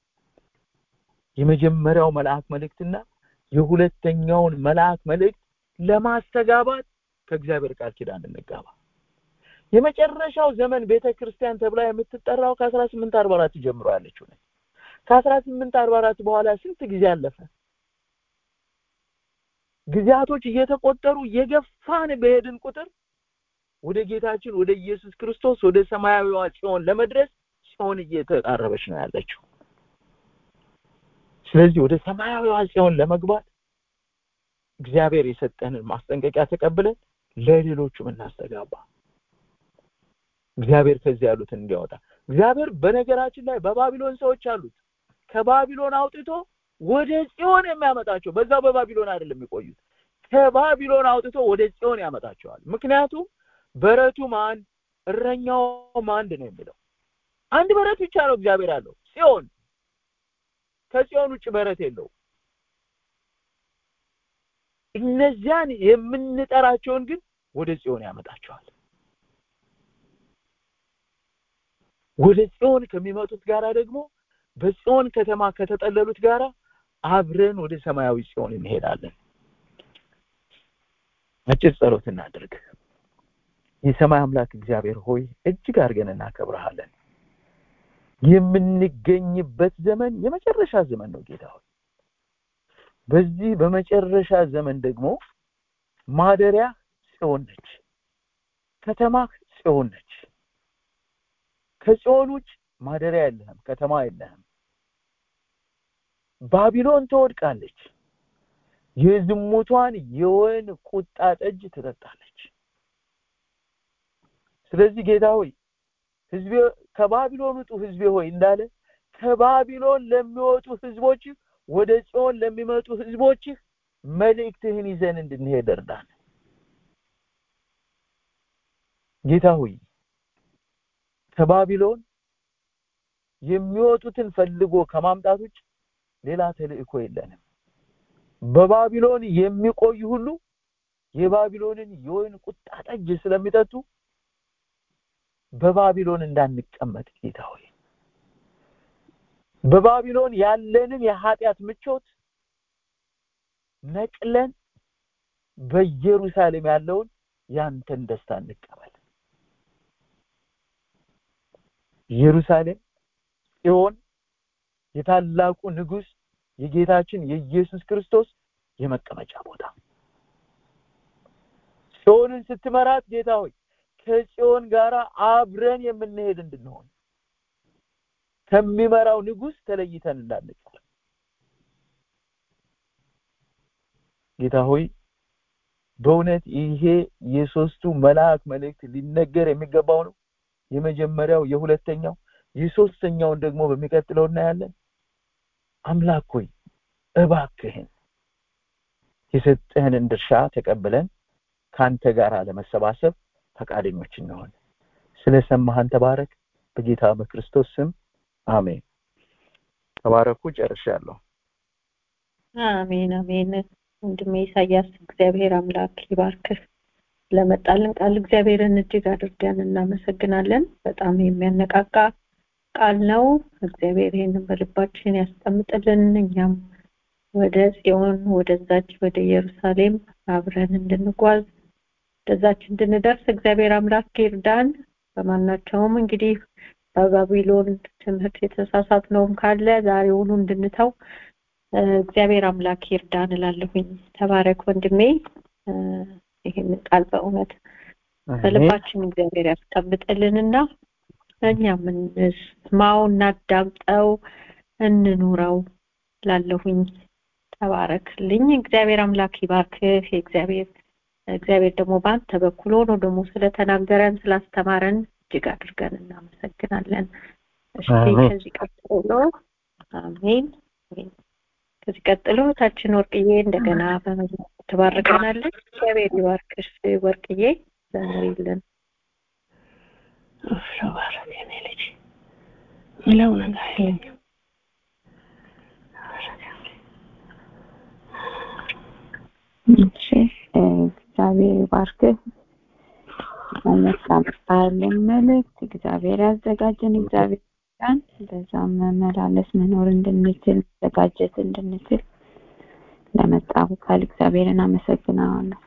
የመጀመሪያው መልአክ መልእክትና የሁለተኛውን መልአክ መልእክት ለማስተጋባት ከእግዚአብሔር ቃል ኪዳን እንጋባ የመጨረሻው ዘመን ቤተ ክርስቲያን ተብላ የምትጠራው ከአስራ ስምንት አርባ አራት ጀምሮ ያለችው ነች ከአስራ ስምንት አርባ አራት በኋላ ስንት ጊዜ አለፈ ጊዜያቶች እየተቆጠሩ የገፋን በሄድን ቁጥር ወደ ጌታችን ወደ ኢየሱስ ክርስቶስ ወደ ሰማያዊዋ ጽዮን ለመድረስ ጽዮን እየተቃረበች ነው ያለችው ስለዚህ ወደ ሰማያዊዋ ጽዮን ለመግባት እግዚአብሔር የሰጠንን ማስጠንቀቂያ ተቀብለን ለሌሎቹም እናስተጋባ እግዚአብሔር ከዚህ ያሉትን እንዲያወጣ እግዚአብሔር በነገራችን ላይ በባቢሎን ሰዎች አሉት ከባቢሎን አውጥቶ ወደ ጽዮን የሚያመጣቸው በዛው በባቢሎን አይደለም የሚቆዩት ከባቢሎን አውጥቶ ወደ ጽዮን ያመጣቸዋል ምክንያቱም በረቱም አንድ እረኛውም አንድ ነው የሚለው አንድ በረት ብቻ ነው እግዚአብሔር ያለው ጽዮን ከጽዮን ውጭ በረት የለው እነዚያን የምንጠራቸውን ግን ወደ ጽዮን ያመጣቸዋል ወደ ጽዮን ከሚመጡት ጋራ ደግሞ በጽዮን ከተማ ከተጠለሉት ጋራ አብረን ወደ ሰማያዊ ጽዮን እንሄዳለን አጭር ጸሎት እናድርግ የሰማይ አምላክ እግዚአብሔር ሆይ እጅግ አድርገን እናከብረሃለን የምንገኝበት ዘመን የመጨረሻ ዘመን ነው ጌታ ሆይ በዚህ በመጨረሻ ዘመን ደግሞ ማደሪያ ጽዮን ነች ከተማህ ጽዮን ነች ከጽዮን ውጭ ማደሪያ የለህም ከተማ የለህም ባቢሎን ትወድቃለች የዝሙቷን የወይን ቁጣ ጠጅ ትጠጣለች ስለዚህ ጌታ ሆይ ህዝቤ ከባቢሎን ውጡ ህዝቤ ሆይ እንዳለ ከባቢሎን ለሚወጡ ህዝቦች ወደ ጽዮን ለሚመጡ ህዝቦች መልእክትህን ይዘን እንድንሄድ እርዳን ጌታ ሆይ ከባቢሎን የሚወጡትን ፈልጎ ከማምጣት ውጭ ሌላ ተልእኮ የለንም በባቢሎን የሚቆዩ ሁሉ የባቢሎንን የወይን ቁጣ ጠጅ ስለሚጠጡ በባቢሎን እንዳንቀመጥ ጌታ ሆይ በባቢሎን ያለንን የኃጢአት ምቾት ነቅለን በኢየሩሳሌም ያለውን ያንተን ደስታ እንቀበል ኢየሩሳሌም ጽዮን የታላቁ ንጉስ የጌታችን የኢየሱስ ክርስቶስ የመቀመጫ ቦታ ጽዮንን ስትመራት ጌታ ሆይ ከጽዮን ጋራ አብረን የምንሄድ እንድንሆን ከሚመራው ንጉስ ተለይተን እንዳንቀር ጌታ ሆይ በእውነት ይሄ የሶስቱ መልአክ መልእክት ሊነገር የሚገባው ነው የመጀመሪያው የሁለተኛው የሶስተኛውን ደግሞ በሚቀጥለው እናያለን አምላክ ሆይ እባክህን የሰጠህንን ድርሻ ተቀብለን ካንተ ጋር ለመሰባሰብ ፈቃደኞች እንሆን ስለሰማህን ተባረክ በጌታ በክርስቶስ ስም አሜን ተባረኩ ጨርሻለሁ አሜን አሜን ወንድሜ ኢሳያስ እግዚአብሔር አምላክ ይባርክህ ለመጣልን ቃል እግዚአብሔርን እጅግ አድርገን እናመሰግናለን በጣም የሚያነቃቃ ቃል ነው እግዚአብሔር ይህንን በልባችን ያስቀምጥልን እኛም ወደ ጽዮን ወደዛች ወደ ኢየሩሳሌም አብረን እንድንጓዝ ወደዛች እንድንደርስ እግዚአብሔር አምላክ ይርዳን በማናቸውም እንግዲህ በባቢሎን ትምህርት የተሳሳት ነውም ካለ ዛሬውኑ እንድንተው እግዚአብሔር አምላክ ይርዳን እላለሁኝ ተባረክ ወንድሜ ይህን ቃል በእውነት በልባችን እግዚአብሔር ያስቀምጥልንና እኛም እንስማው እናዳምጠው እንኑረው ላለሁኝ ተባረክልኝ እግዚአብሔር አምላክ ይባርክህ እግዚአብሔር እግዚአብሔር ደግሞ በአንተ በኩል ሆኖ ደግሞ ስለተናገረን ስላስተማረን እጅግ አድርገን እናመሰግናለን እሺ ከዚህ ቀጥሎ አሜን ከዚህ ቀጥሎ ታችን ወርቅዬ እንደገና በመዝሙር ትባርከናለች እግዚአብሔር ይባርክሽ ወርቅዬ ዘምሪልን ተባረክ የኔ ልጅ ምለው ነገር የለኝም እሺ እግዚአብሔር ይባርክህ መመጣጣለን መልእክት እግዚአብሔር ያዘጋጀን እግዚአብሔር ያን በዛም መመላለስ መኖር እንድንችል መዘጋጀት እንድንችል ለመጣው ቃል እግዚአብሔርን አመሰግናለሁ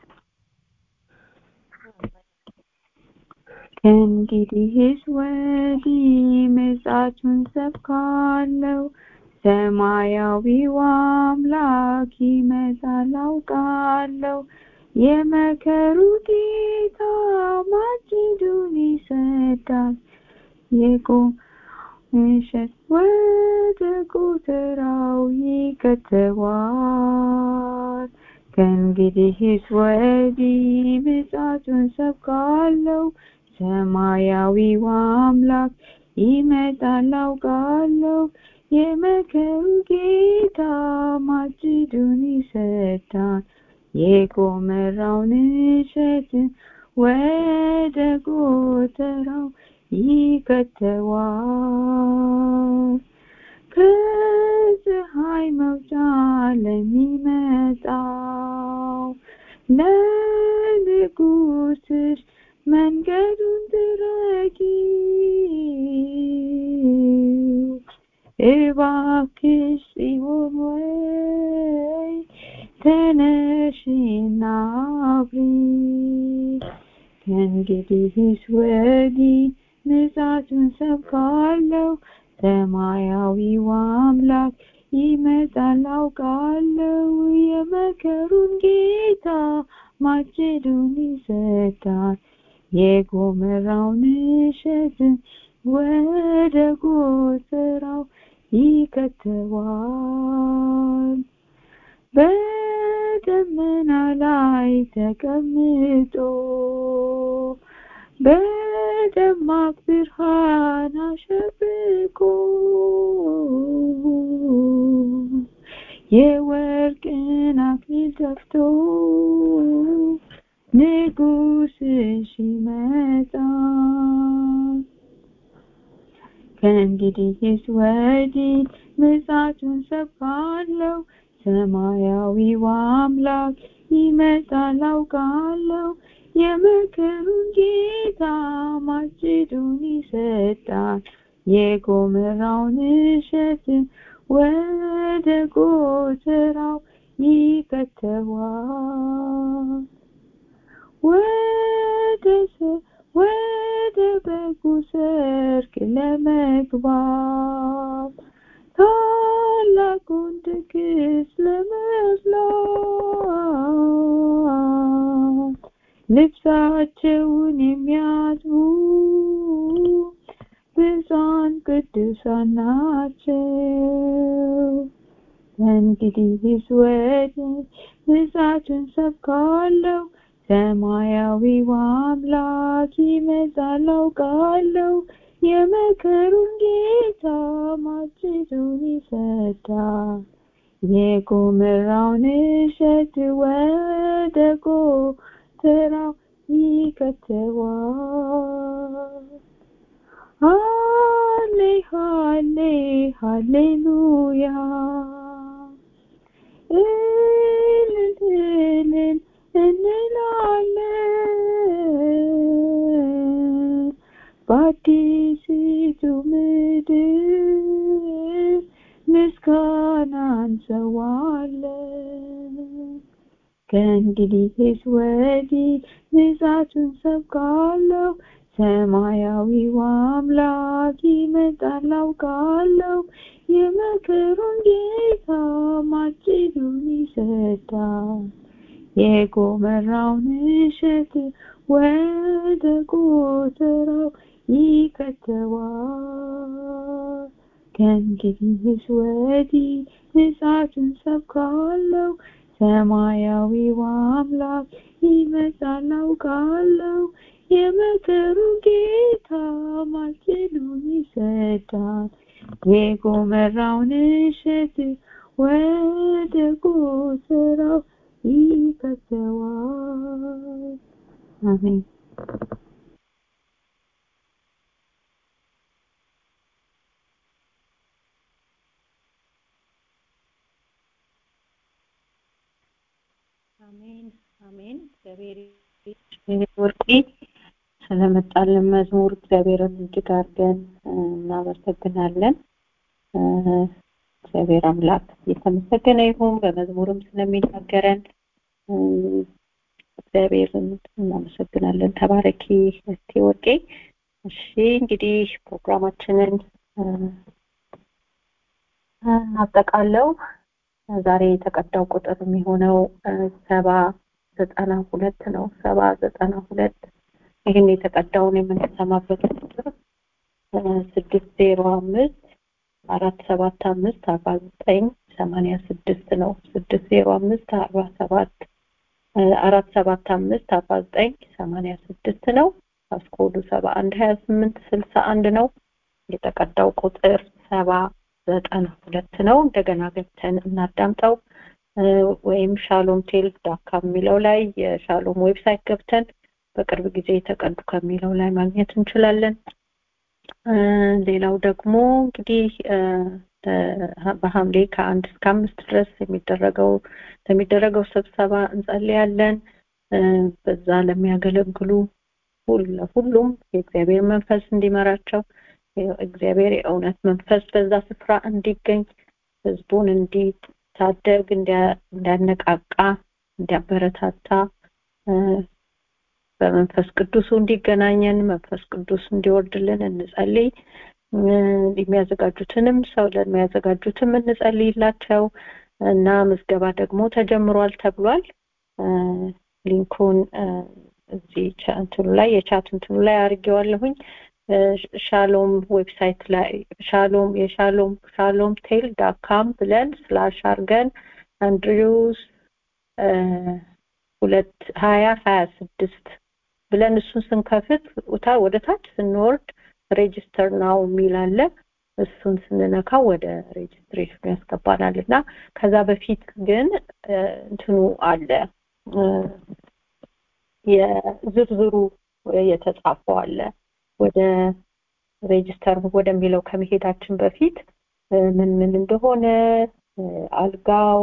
ከእንግዲህስ ወዲህ ምጽአቱን ሰብካለው ሰማያዊው አምላክ ይመጣል አውቃለሁ የመከሩ ጌታ ማጭዱን ይሰዳል የቆም እሸት ወደ ጎተራው ይከተዋል ከእንግዲህስ ወዲህ ምጽአቱን ሰብካለው ሰማያዊው አምላክ ይመጣል አውቃለሁ የመከሩ ጌታ ማጭዱን ይሰዳል የጎመራውን እሸት ወደ ጎተራው ይከተዋል ከፀሐይ መውጫ ለሚመጣው ለንጉስሽ መንገዱን ትረጊው እባክሽ ጽዮን ወይ ተነሽና አብሪ ከእንግዲህስ ወዲህ ምጽአቱን ሰብካለሁ ሰማያዊው አምላክ ይመጣል አውቃለሁ የመከሩን ጌታ ማጭዱን ይሰዳል የጎመራውን እሸት ወደ ጎተራው ይከተዋል በደመና ላይ ተቀምጦ በደማቅ ብርሃን አሸብቆ የወርቅን አክሊል ደፍቶ ንጉስሽ ይመጣል ከእንግዲህስ ወዲህ ምጽአቱን ሰብካለሁ ሰማያዊው አምላክ ይመጣል አውቃለሁ የመከሩን ጌታ ማጭዱን ይሰዳል የጎመራውን እሸት ወደ ጎተራው ይከተዋል ወደ ወደ በጉ ሰርግ ለመግባት ታላቁን ድግስ ለመብላት ልብሳቸውን የሚያጥቡ ብፁዓን ቅዱሳን ናቸው እንግዲህስ ወዲህ ምጽአቱን ሰብካለሁ ሰማያዊው አምላክ ይመጣል አውቃለሁ የመከሩን ጌታ ማጭዱን ይሰዳል የጎመራውን እሸት ወደ ጎተራው ይከተዋል ሃሌ ሃሌ ሃሌሉያ እልል እልል እንላለን በአዲሲቱ ምድር ምስጋና እንሰዋለን ከእንግዲህስ ወዲህ ምጽአቱን ሰብካለሁ ሰማያዊው አምላክ ይመጣል አውቃለሁ የመከሩን ጌታ ማጭዱን ይሰዳል የጎመራውን እሸት ወደ ጎተራው ይከተዋል ከእንግዲህስ ወዲህ ምጽአቱን ሰብካለሁ ሰማያዊው አምላክ ይመጣል አውቃለሁ የመከሩ ጌታ ማጭዱን ይሰዳል የጎመራውን እሸት ወደ ጎተራው ይከተዋል አሜን አሜን አሜን እግዚአብሔር ወርቂ ስለመጣልን መዝሙር እግዚአብሔርን እጅግ አድርገን እናመሰግናለን እግዚአብሔር አምላክ የተመሰገነ ይሁን በመዝሙርም ስለሚናገረን እግዚአብሔርን እናመሰግናለን ተባረኪ እስቲ ወርቄ እሺ እንግዲህ ፕሮግራማችንን እናጠቃለው ዛሬ የተቀዳው ቁጥር የሚሆነው ሰባ ዘጠና ሁለት ነው ሰባ ዘጠና ሁለት ይህን የተቀዳውን የምንሰማበት ቁጥር ስድስት ዜሮ አምስት አራት ሰባት አምስት አርባ ዘጠኝ ሰማንያ ስድስት ነው ስድስት ዜሮ አምስት አርባ ሰባት አራት ሰባት አምስት አርባ ዘጠኝ ሰማንያ ስድስት ነው ፓስኮዱ ሰባ አንድ ሀያ ስምንት ስልሳ አንድ ነው የተቀዳው ቁጥር ሰባ ዘጠና ሁለት ነው እንደገና ገብተን እናዳምጠው ወይም ሻሎም ቴል ዳካ የሚለው ላይ የሻሎም ዌብሳይት ገብተን በቅርብ ጊዜ የተቀዱ ከሚለው ላይ ማግኘት እንችላለን ሌላው ደግሞ እንግዲህ በሐምሌ ከአንድ እስከ አምስት ድረስ የሚደረገው ለሚደረገው ስብሰባ እንጸልያለን በዛ ለሚያገለግሉ ሁሉም የእግዚአብሔር መንፈስ እንዲመራቸው እግዚአብሔር የእውነት መንፈስ በዛ ስፍራ እንዲገኝ ህዝቡን እንዲታደግ እንዲያነቃቃ እንዲያበረታታ በመንፈስ ቅዱሱ እንዲገናኘን መንፈስ ቅዱስ እንዲወርድልን እንጸልይ የሚያዘጋጁትንም ሰው ለሚያዘጋጁትም እንጸልይላቸው እና ምዝገባ ደግሞ ተጀምሯል ተብሏል ሊንኩን እዚህ እንትኑ ላይ የቻት እንትኑ ላይ አድርጌዋለሁኝ ሻሎም ዌብሳይት ላይ ሻሎም የሻሎም ሻሎም ቴል ዳካም ብለን ስላሽ አርገን አንድሪውስ ሁለት ሀያ ሀያ ስድስት ብለን እሱን ስንከፍት ወደ ታች ስንወርድ ሬጅስተር ናው የሚል አለ እሱን ስንነካ ወደ ሬጅስትሬሽኑ ያስገባናል እና ከዛ በፊት ግን እንትኑ አለ የዝርዝሩ የተጻፈው አለ ወደ ሬጅስተር ወደሚለው ከመሄዳችን በፊት ምን ምን እንደሆነ አልጋው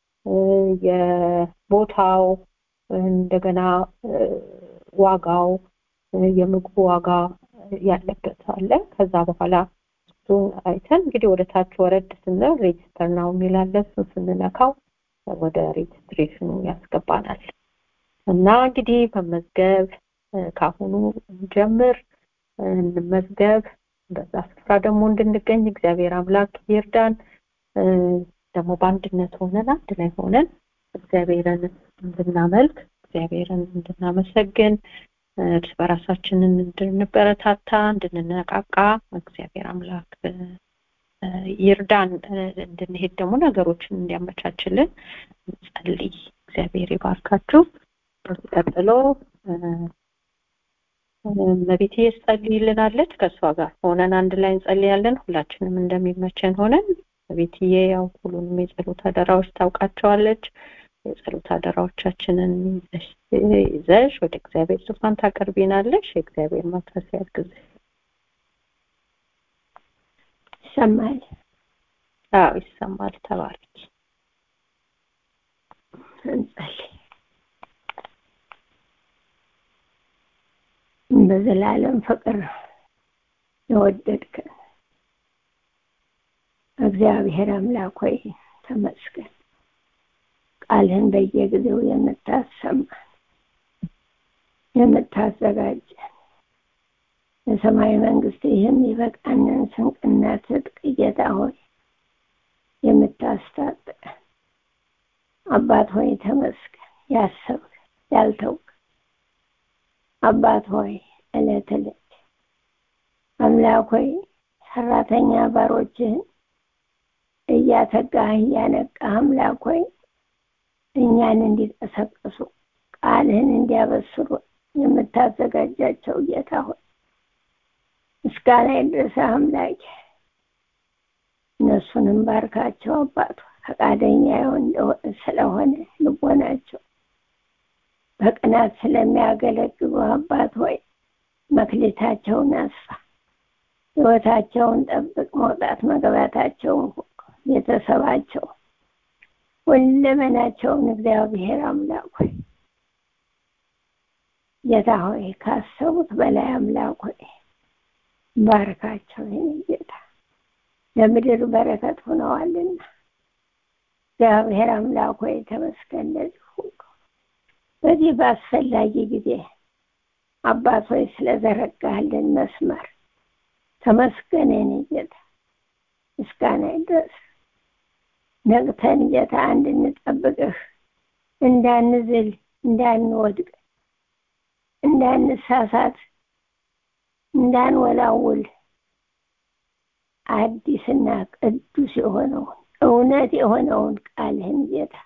የቦታው እንደገና ዋጋው የምግቡ ዋጋ ያለበት አለ ከዛ በኋላ እሱን አይተን እንግዲህ ወደ ታች ወረድ ስንል ሬጅስተር ነው የሚላለ እሱን ስንነካው ወደ ሬጅስትሬሽኑ ያስገባናል እና እንግዲህ መመዝገብ ካሁኑ ጀምር እንመዝገብ በዛ ስፍራ ደግሞ እንድንገኝ እግዚአብሔር አምላክ ይርዳን ደግሞ በአንድነት ሆነን አንድ ላይ ሆነን እግዚአብሔርን እንድናመልክ እግዚአብሔርን እንድናመሰግን እርስ በራሳችንን እንድንበረታታ እንድንነቃቃ እግዚአብሔር አምላክ ይርዳን እንድንሄድ ደግሞ ነገሮችን እንዲያመቻችልን ጸልይ እግዚአብሔር ይባርካችሁ ቀጥሎ መቤት ጸልይልናለች ከእሷ ጋር ሆነን አንድ ላይ እንጸልያለን ሁላችንም እንደሚመቸን ሆነን ቤትዬ ያው ሁሉንም የጸሎት አደራዎች ታውቃቸዋለች የጸሎት አደራዎቻችንን ይዘሽ ወደ እግዚአብሔር ዙፋን ታቀርቢናለሽ የእግዚአብሔር መንፈስ ያግዝሽ ይሰማል። አዎ ይሰማል። ተባረክ። እንጸልይ። በዘላለም ፍቅር የወደድከን እግዚአብሔር አምላክ ሆይ ተመስገን። ቃልህን በየጊዜው የምታሰማን የምታዘጋጀን የሰማይ መንግስት የሚበቃንን ስንቅና ትጥቅ ጌታ ሆይ የምታስታጥቀን አባት ሆይ ተመስገን። ያሰብክ ያልተውክ አባት ሆይ እለት እለት አምላክ ሆይ ሰራተኛ ባሮችህን እያተጋህ እያነቃህ አምላክ ሆይ እኛን እንዲቀሰቅሱ ቃልህን እንዲያበስሩ የምታዘጋጃቸው ጌታ ሆይ ምስጋና ይድረስህ አምላክ። እነሱንም ባርካቸው አባቱ ፈቃደኛ ስለሆነ ልቦናቸው በቅናት ስለሚያገለግሉ አባት ሆይ መክሊታቸውን አስፋ፣ ህይወታቸውን ጠብቅ፣ መውጣት መግባታቸውን ቤተሰባቸው ሁለመናቸውን እግዚአብሔር አምላክ ሆይ ጌታ ሆይ ካሰቡት በላይ አምላክ ሆይ ባርካቸው። ይህን ጌታ ለምድር በረከት ሆነዋልና እግዚአብሔር አምላክ ሆይ ተመስገን። ለዚህ ሁሉ በዚህ በአስፈላጊ ጊዜ አባት ሆይ ስለዘረጋህልን መስመር ተመስገን። የኔ ጌታ ምስጋና ይድረስ። ነቅተን ጌታ እንድንጠብቅህ እንዳንዝል፣ እንዳንወድቅ፣ እንዳንሳሳት፣ እንዳንወላውል አዲስና ቅዱስ የሆነውን እውነት የሆነውን ቃልህን ጌታ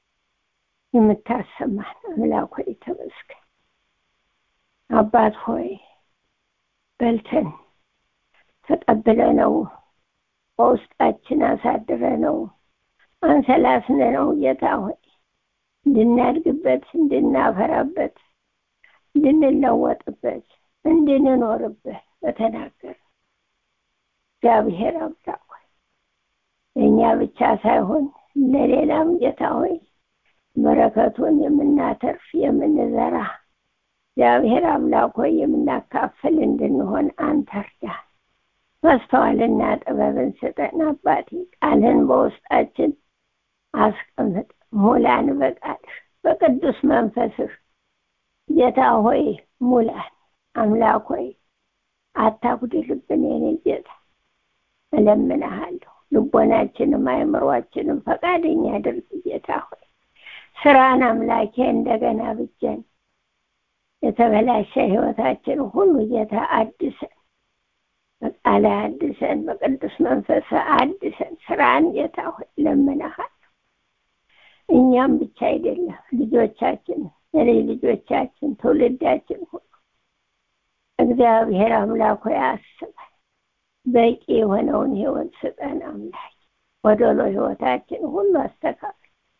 የምታሰማን አምላክ ሆይ ተመስገን። አባት ሆይ በልተን ተቀብለ ነው በውስጣችን አሳድረ ነው አንሰላስነ ነው ጌታ ሆይ እንድናድግበት፣ እንድናፈራበት፣ እንድንለወጥበት፣ እንድንኖርበት በተናገር እግዚአብሔር አምላክ ሆይ እኛ ብቻ ሳይሆን ለሌላም ጌታ ሆይ በረከቱን የምናተርፍ የምንዘራ እግዚአብሔር አምላክ ሆይ የምናካፍል እንድንሆን አንተ እርዳን። ማስተዋልና ጥበብን ስጠን አባቴ። ቃልህን በውስጣችን አስቀምጥ፣ ሙላን በቃልህ በቅዱስ መንፈስህ ጌታ ሆይ ሙላን። አምላክ ሆይ አታጉድልብን የኔ ጌታ እለምንሃለሁ። ልቦናችንም አእምሯችንም ፈቃደኛ አድርግ ጌታ ሆይ ስራን አምላኬ እንደገና ብጀን የተበላሸ ህይወታችን ሁሉ ጌታ አድሰን በቃለ አድሰን በቅዱስ መንፈስ አድሰን ስራን ጌታ ሆይ ለምንሃለሁ። እኛም ብቻ አይደለም ልጆቻችን፣ የልጅ ልጆቻችን፣ ትውልዳችን ሁሉ እግዚአብሔር አምላክ ሆይ አስበን በቂ የሆነውን ህይወት ስጠን አምላክ። ወደሎ ህይወታችን ሁሉ አስተካክል።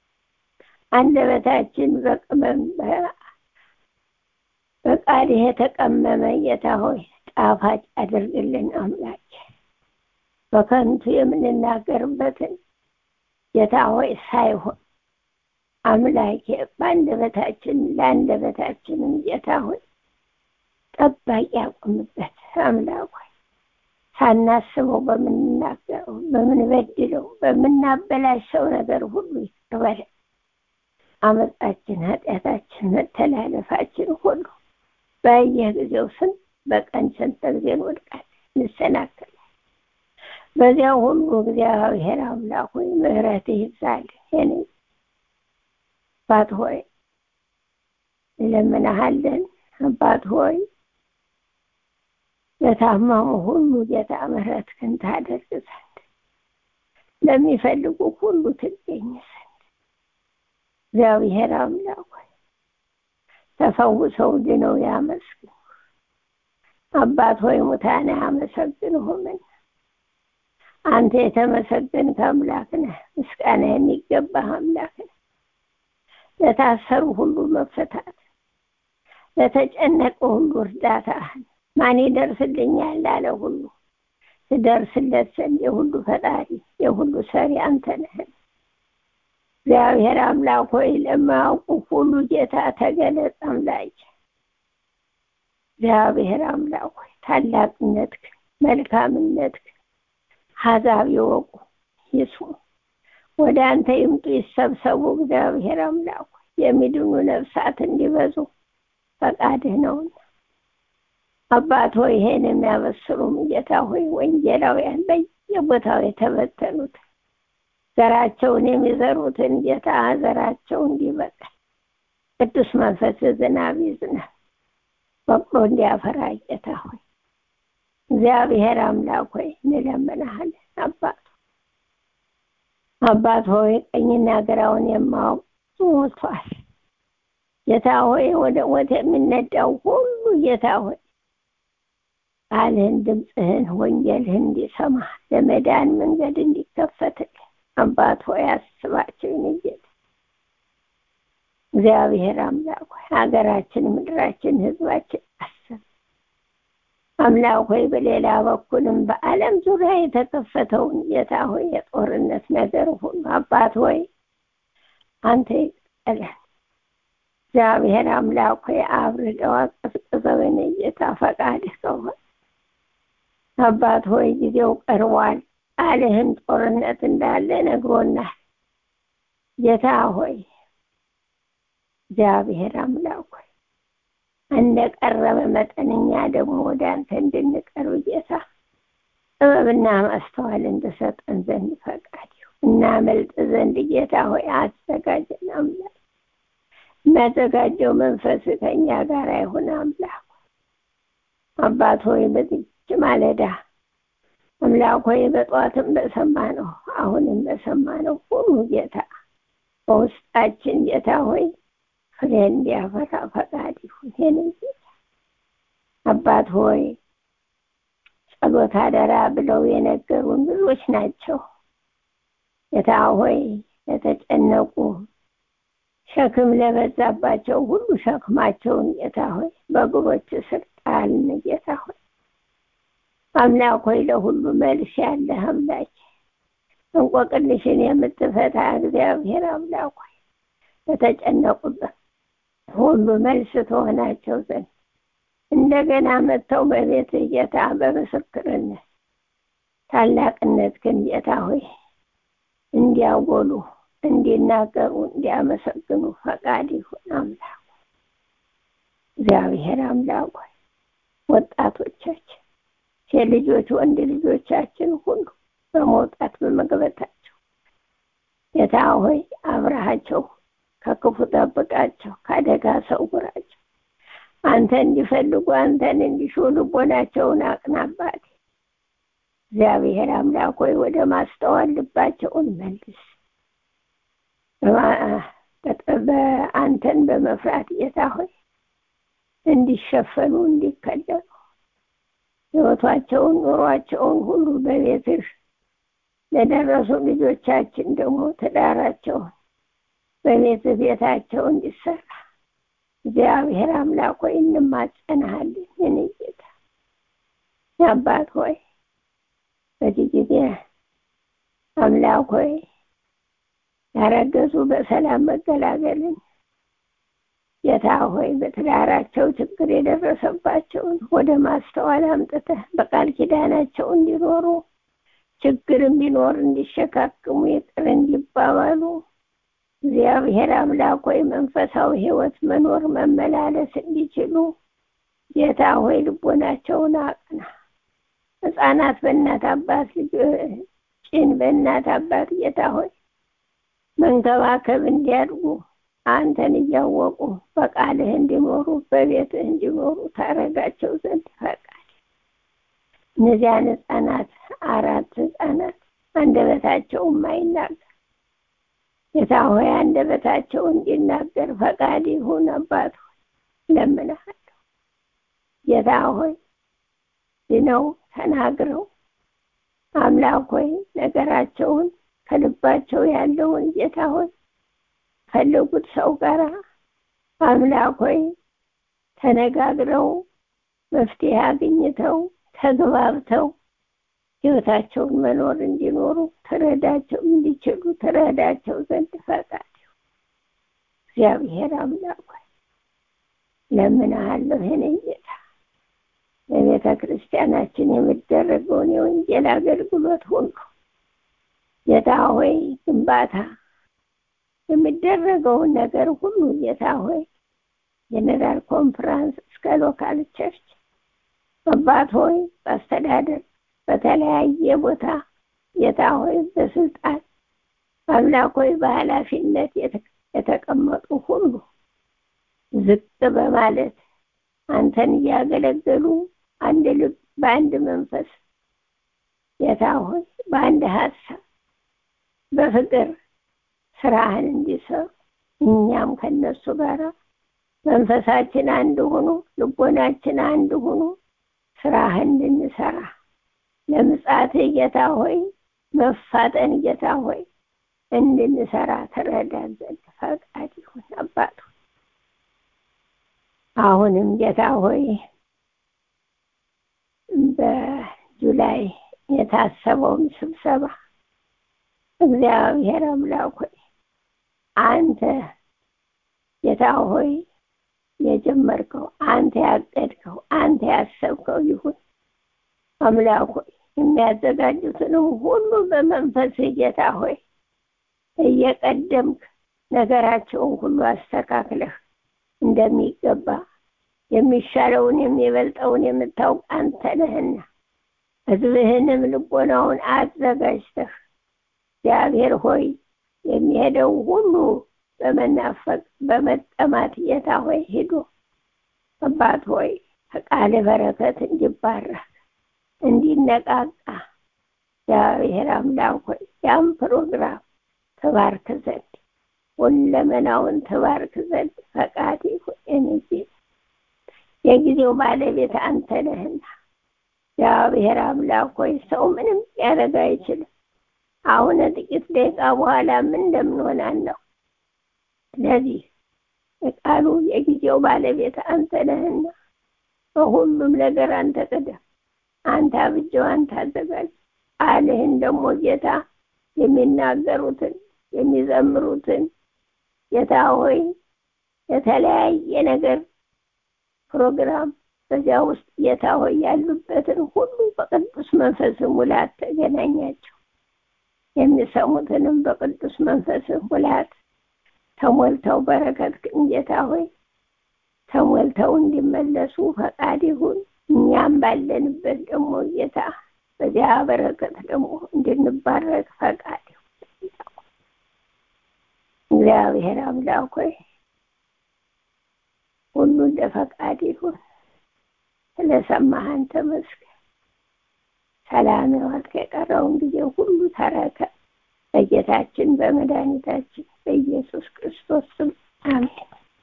አንደበታችን በቅመም በቃልህ የተቀመመ ጌታ ሆይ ጣፋጭ አድርግልን አምላክ። በከንቱ የምንናገርበትን ጌታ ሆይ ሳይሆን አምላኬ በአንደበታችን ለአንደበታችንም ጌታ ሆይ ጠባቂ ያቆምበት አምላክ ሆይ ሳናስበው በምንናገረው በምንበድለው በምናበላሸው ነገር ሁሉ ይቅር በለን። አመፃችን፣ ኃጢአታችን፣ መተላለፋችን ሁሉ በየጊዜው ስንት በቀን ስንት ጊዜ እንወድቃለን፣ እንሰናከላለን። በዚያ ሁሉ እግዚአብሔር አምላክ ሆይ ምሕረትህ ይብዛልን። የኔ አባት ሆይ እንለምንሃለን። አባት ሆይ ለታመሙ ሁሉ ጌታ ምሕረትህን ታደርግ ዘንድ ለሚፈልጉ ሁሉ ትገኝ ዘንድ እግዚአብሔር አምላክ ሆይ ተፈውሰው ድነው ያመስግኑ። አባት ሆይ ሙታን አያመሰግንሁምን? አንተ የተመሰገንክ አምላክ ነህ። ምስጋና የሚገባህ አምላክ ነህ። ለታሰሩ ሁሉ መፈታት፣ ለተጨነቀ ሁሉ እርዳታህን ማን ይደርስልኛል ላለ ሁሉ ትደርስለት ዘንድ የሁሉ ፈጣሪ የሁሉ ሰሪ አንተ ነህ። እግዚአብሔር አምላክ ሆይ ለማያውቁ ሁሉ ጌታ ተገለጽ አምላክ። እግዚአብሔር አምላክ ሆይ ታላቅነትክ፣ መልካምነትክ አሕዛብ ይወቁ ይስሙ፣ ወደ አንተ ይምጡ ይሰብሰቡ። እግዚአብሔር አምላክ ሆይ የሚድኑ ነፍሳት እንዲበዙ ፈቃድህ ነውና አባት ሆይ ይሄን የሚያበስሩም ጌታ ሆይ ወንጌላውያን በየቦታው የተበተኑት ዘራቸውን የሚዘሩትን ጌታ ዘራቸው እንዲበቅል ቅዱስ መንፈስ ዝናብ ይዝናብ በቅሎ እንዲያፈራ ጌታ ሆይ እግዚአብሔር አምላክ ሆይ እንለምንሃለን። አባት አባት ሆይ ቀኝና ግራውን የማወቅ ሞቷል። ጌታ ሆይ ወደ ሞት የሚነዳው ሁሉ ጌታ ሆይ ቃልህን፣ ድምፅህን፣ ወንጌልህን እንዲሰማ ለመዳን መንገድ እንዲከፈትልን አባት ሆይ አስባቸው ይንጌት እግዚአብሔር አምላክ ሆይ ሀገራችን፣ ምድራችን፣ ህዝባችን አስብ አምላክ ሆይ በሌላ በኩልም በዓለም ዙሪያ የተከፈተውን ጌታ ሆይ የጦርነት ነገር ሁሉ አባት ሆይ አንተ ይቀጠላል። እግዚአብሔር አምላክ ሆይ አብርደው አቀዝቅዘው የኔ ጌታ ፈቃድህ ከሆነ አባት ሆይ ጊዜው ቀርቧል። ቃልህም ጦርነት እንዳለ ነግሮናል። ጌታ ሆይ እግዚአብሔር አምላክ ሆይ እንደ ቀረበ መጠነኛ ደግሞ ወደ አንተ እንድንቀርብ ጌታ ጥበብና ማስተዋል እንድሰጠን ዘንድ ፈቃድ ይሁን። እናመልጥ ዘንድ ጌታ ሆይ አዘጋጀን አምላክ የሚያዘጋጀው መንፈስ ከኛ ጋር ይሁን አምላክ አባት ሆይ በዚች ማለዳ አምላክ ሆይ በጠዋትም በሰማነው አሁንም በሰማነው ሁሉ ጌታ በውስጣችን ጌታ ሆይ ፍሬ እንዲያፈራ ፈቃድ ይሁን። ይህንን ጌታ አባት ሆይ ጸሎት አደራ ብለው የነገሩን ብዙዎች ናቸው። ጌታ ሆይ ለተጨነቁ ሸክም ለበዛባቸው ሁሉ ሸክማቸውን ጌታ ሆይ በእግሮች ስር ጣልን። ጌታ ሆይ አምላክ ሆይ ለሁሉ መልስ ያለህ አምላክ እንቆቅልሽን የምትፈታ እግዚአብሔር አምላክ ሆይ ለተጨነቁበት ሁሉ መልስ ትሆናቸው ዘንድ እንደገና መጥተው በቤት ጌታ በምስክርነት ታላቅነት ግን ጌታ ሆይ እንዲያጎሉ እንዲናገሩ እንዲያመሰግኑ ፈቃድ ይሁን አምላክ እግዚአብሔር አምላክ ሆይ ወጣቶቻችን ሴት ልጆች ወንድ ልጆቻችን ሁሉ በመውጣት በመግበታቸው ጌታ ሆይ አብረሃቸው ከክፉ ጠብቃቸው ከአደጋ ሰውራቸው አንተ እንዲፈልጉ አንተን እንዲሹ ልቦናቸውን አቅናባት እግዚአብሔር አምላክ ሆይ ወደ ማስተዋል ልባቸውን መልስ በአንተን በመፍራት ጌታ ሆይ እንዲሸፈኑ እንዲከለሉ ህይወታቸውን ኑሯቸውን ሁሉ በቤትህ ለደረሱ ልጆቻችን ደግሞ ትዳራቸውን በቤት ቤታቸው እንዲሰራ እግዚአብሔር አምላክ ሆይ እንማጸናሃለን። የኔ ጌታ አባት ሆይ በዚህ ጊዜ አምላክ ሆይ ያረገዙ በሰላም መገላገልን ጌታ ሆይ በትዳራቸው ችግር የደረሰባቸውን ወደ ማስተዋል አምጥተህ በቃል ኪዳናቸው እንዲኖሩ ችግርም ቢኖር እንዲሸካክሙ ይቅር እንዲባባሉ እግዚአብሔር አምላክ ሆይ መንፈሳዊ ህይወት መኖር መመላለስ እንዲችሉ ጌታ ሆይ ልቦናቸውን አቅና። ህፃናት በእናት አባት ልጅ ጭን በእናት አባት ጌታ ሆይ መንከባከብ እንዲያድጉ አንተን እያወቁ በቃልህ እንዲኖሩ በቤትህ እንዲኖሩ ታረጋቸው ዘንድ ፈቃድ እነዚያን ህፃናት አራት ህፃናት አንደበታቸው የማይናገር ጌታ ሆይ አንደበታቸው እንዲናገር ፈቃድ ይሁን። አባት ሆይ ለምንሃለሁ። ጌታ ሆይ ድነው ተናግረው አምላክ ሆይ ነገራቸውን ከልባቸው ያለውን ጌታ ሆይ ፈለጉት ሰው ጋር አምላክ ሆይ ተነጋግረው መፍትሄ አግኝተው ተግባብተው ህይወታቸውን መኖር እንዲኖሩ ትረዳቸው እንዲችሉ ትረዳቸው ዘንድ ፈቃድ እግዚአብሔር አምላክ ሆይ ለምንሃለሁ የኔ ጌታ በቤተ ክርስቲያናችን የሚደረገውን የወንጌል አገልግሎት ሁሉ ጌታ ሆይ ግንባታ የሚደረገውን ነገር ሁሉ ጌታ ሆይ ጀነራል ኮንፈረንስ እስከ ሎካል ቸርች አባት ሆይ በአስተዳደር በተለያየ ቦታ ጌታ ሆይ በስልጣን አምላክ ሆይ በኃላፊነት የተቀመጡ ሁሉ ዝቅ በማለት አንተን እያገለገሉ አንድ ልብ በአንድ መንፈስ ጌታ ሆይ በአንድ ሀሳብ በፍቅር ስራህን እንዲሰሩ እኛም ከነሱ ጋር መንፈሳችን አንድ ሆኖ ልቦናችን አንድ ሆኖ ስራህን እንድንሰራ ለምጻት ጌታ ሆይ መፋጠን ጌታ ሆይ እንድንሰራ ትረዳን ዘንድ ፈቃድ ይሁን አባቱ አሁንም ጌታ ሆይ በጁላይ የታሰበውን ስብሰባ እግዚአብሔር አምላክ ሆይ አንተ ጌታ ሆይ የጀመርከው አንተ ያቀድከው አንተ ያሰብከው ይሁን አምላክ ሆይ የሚያዘጋጁትንም ሁሉ በመንፈስ ጌታ ሆይ እየቀደምክ ነገራቸውን ሁሉ አስተካክለህ እንደሚገባ የሚሻለውን የሚበልጠውን የምታውቅ አንተ ነህና ህዝብህንም ልቦናውን አዘጋጅተህ እግዚአብሔር ሆይ የሚሄደው ሁሉ በመናፈቅ በመጠማት ጌታ ሆይ ሂዶ አባት ሆይ ከቃል በረከት እንዲባረክ እንዲነቃቃ እግዚአብሔር አምላክ ሆይ ያም ፕሮግራም ተባርክ ዘንድ ሁለመናውን ተባርክ ዘንድ ፈቃድ ይሁን ጌታ የጊዜው ባለቤት አንተ ነህና እግዚአብሔር አምላክ ሆይ ሰው ምንም ያደረግ አይችልም አሁን ጥቂት ደቂቃ በኋላ ምን እንደምንሆን አለው ስለዚህ የቃሉ የጊዜው ባለቤት አንተ ነህና በሁሉም ነገር አንተ ቅደም አንተ አብጀው አንተ አዘጋጅ ቃልህን ደግሞ ጌታ የሚናገሩትን የሚዘምሩትን ጌታ ሆይ የተለያየ ነገር ፕሮግራም በዚያ ውስጥ ጌታ ሆይ ያሉበትን ሁሉ በቅዱስ መንፈስ ሙላት ተገናኛቸው የሚሰሙትንም በቅዱስ መንፈስ ሙላት ተሞልተው በረከት ጌታ ሆይ ተሞልተው እንዲመለሱ ፈቃድ ይሁን እኛም ባለንበት ደግሞ ጌታ በዚያ በረከት ደግሞ እንድንባረክ ፈቃድ ይሁን እግዚአብሔር አምላክ ሆይ ሁሉ እንደ ፈቃድ ይሁን ስለሰማህን ተመስገን ሰላም ዋልክ የቀረውን ጊዜ ሁሉ ተረከ በጌታችን በመድኃኒታችን በኢየሱስ ክርስቶስ ስም አሜን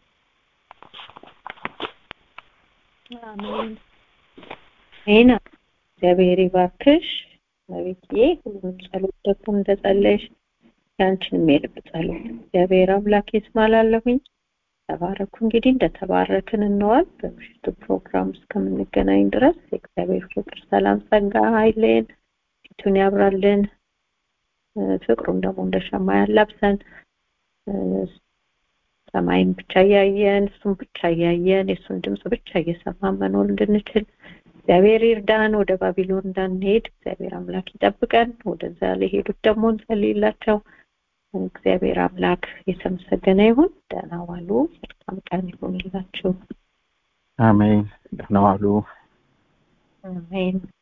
አሜን አሜን እግዚአብሔር ይባርክሽ አቤትዬ ሁሉንም ጸሎት ደግሞ እንደጸለይሽ ያንቺንም የልብ ጸሎት እግዚአብሔር አምላክ ይስማላለሁኝ ተባረኩ እንግዲህ እንደተባረክን እንዋል በምሽቱ ፕሮግራም እስከምንገናኝ ድረስ የእግዚአብሔር ፍቅር ሰላም ጸጋ ኃይሌን ፊቱን ያብራልን ፍቅሩን ደግሞ እንደ ሸማ ያላብሰን ሰማይን ብቻ እያየን እሱን ብቻ እያየን የእሱን ድምፅ ብቻ እየሰማን መኖር እንድንችል እግዚአብሔር ይርዳን ወደ ባቢሎን እንዳንሄድ እግዚአብሔር አምላክ ይጠብቀን ወደዛ ለሄዱት ደግሞ እንጸልይላቸው እግዚአብሔር አምላክ የተመሰገነ ይሁን ደህና ዋሉ መልካም ቀን ይሁንላችሁ አሜን ደህና ዋሉ አሜን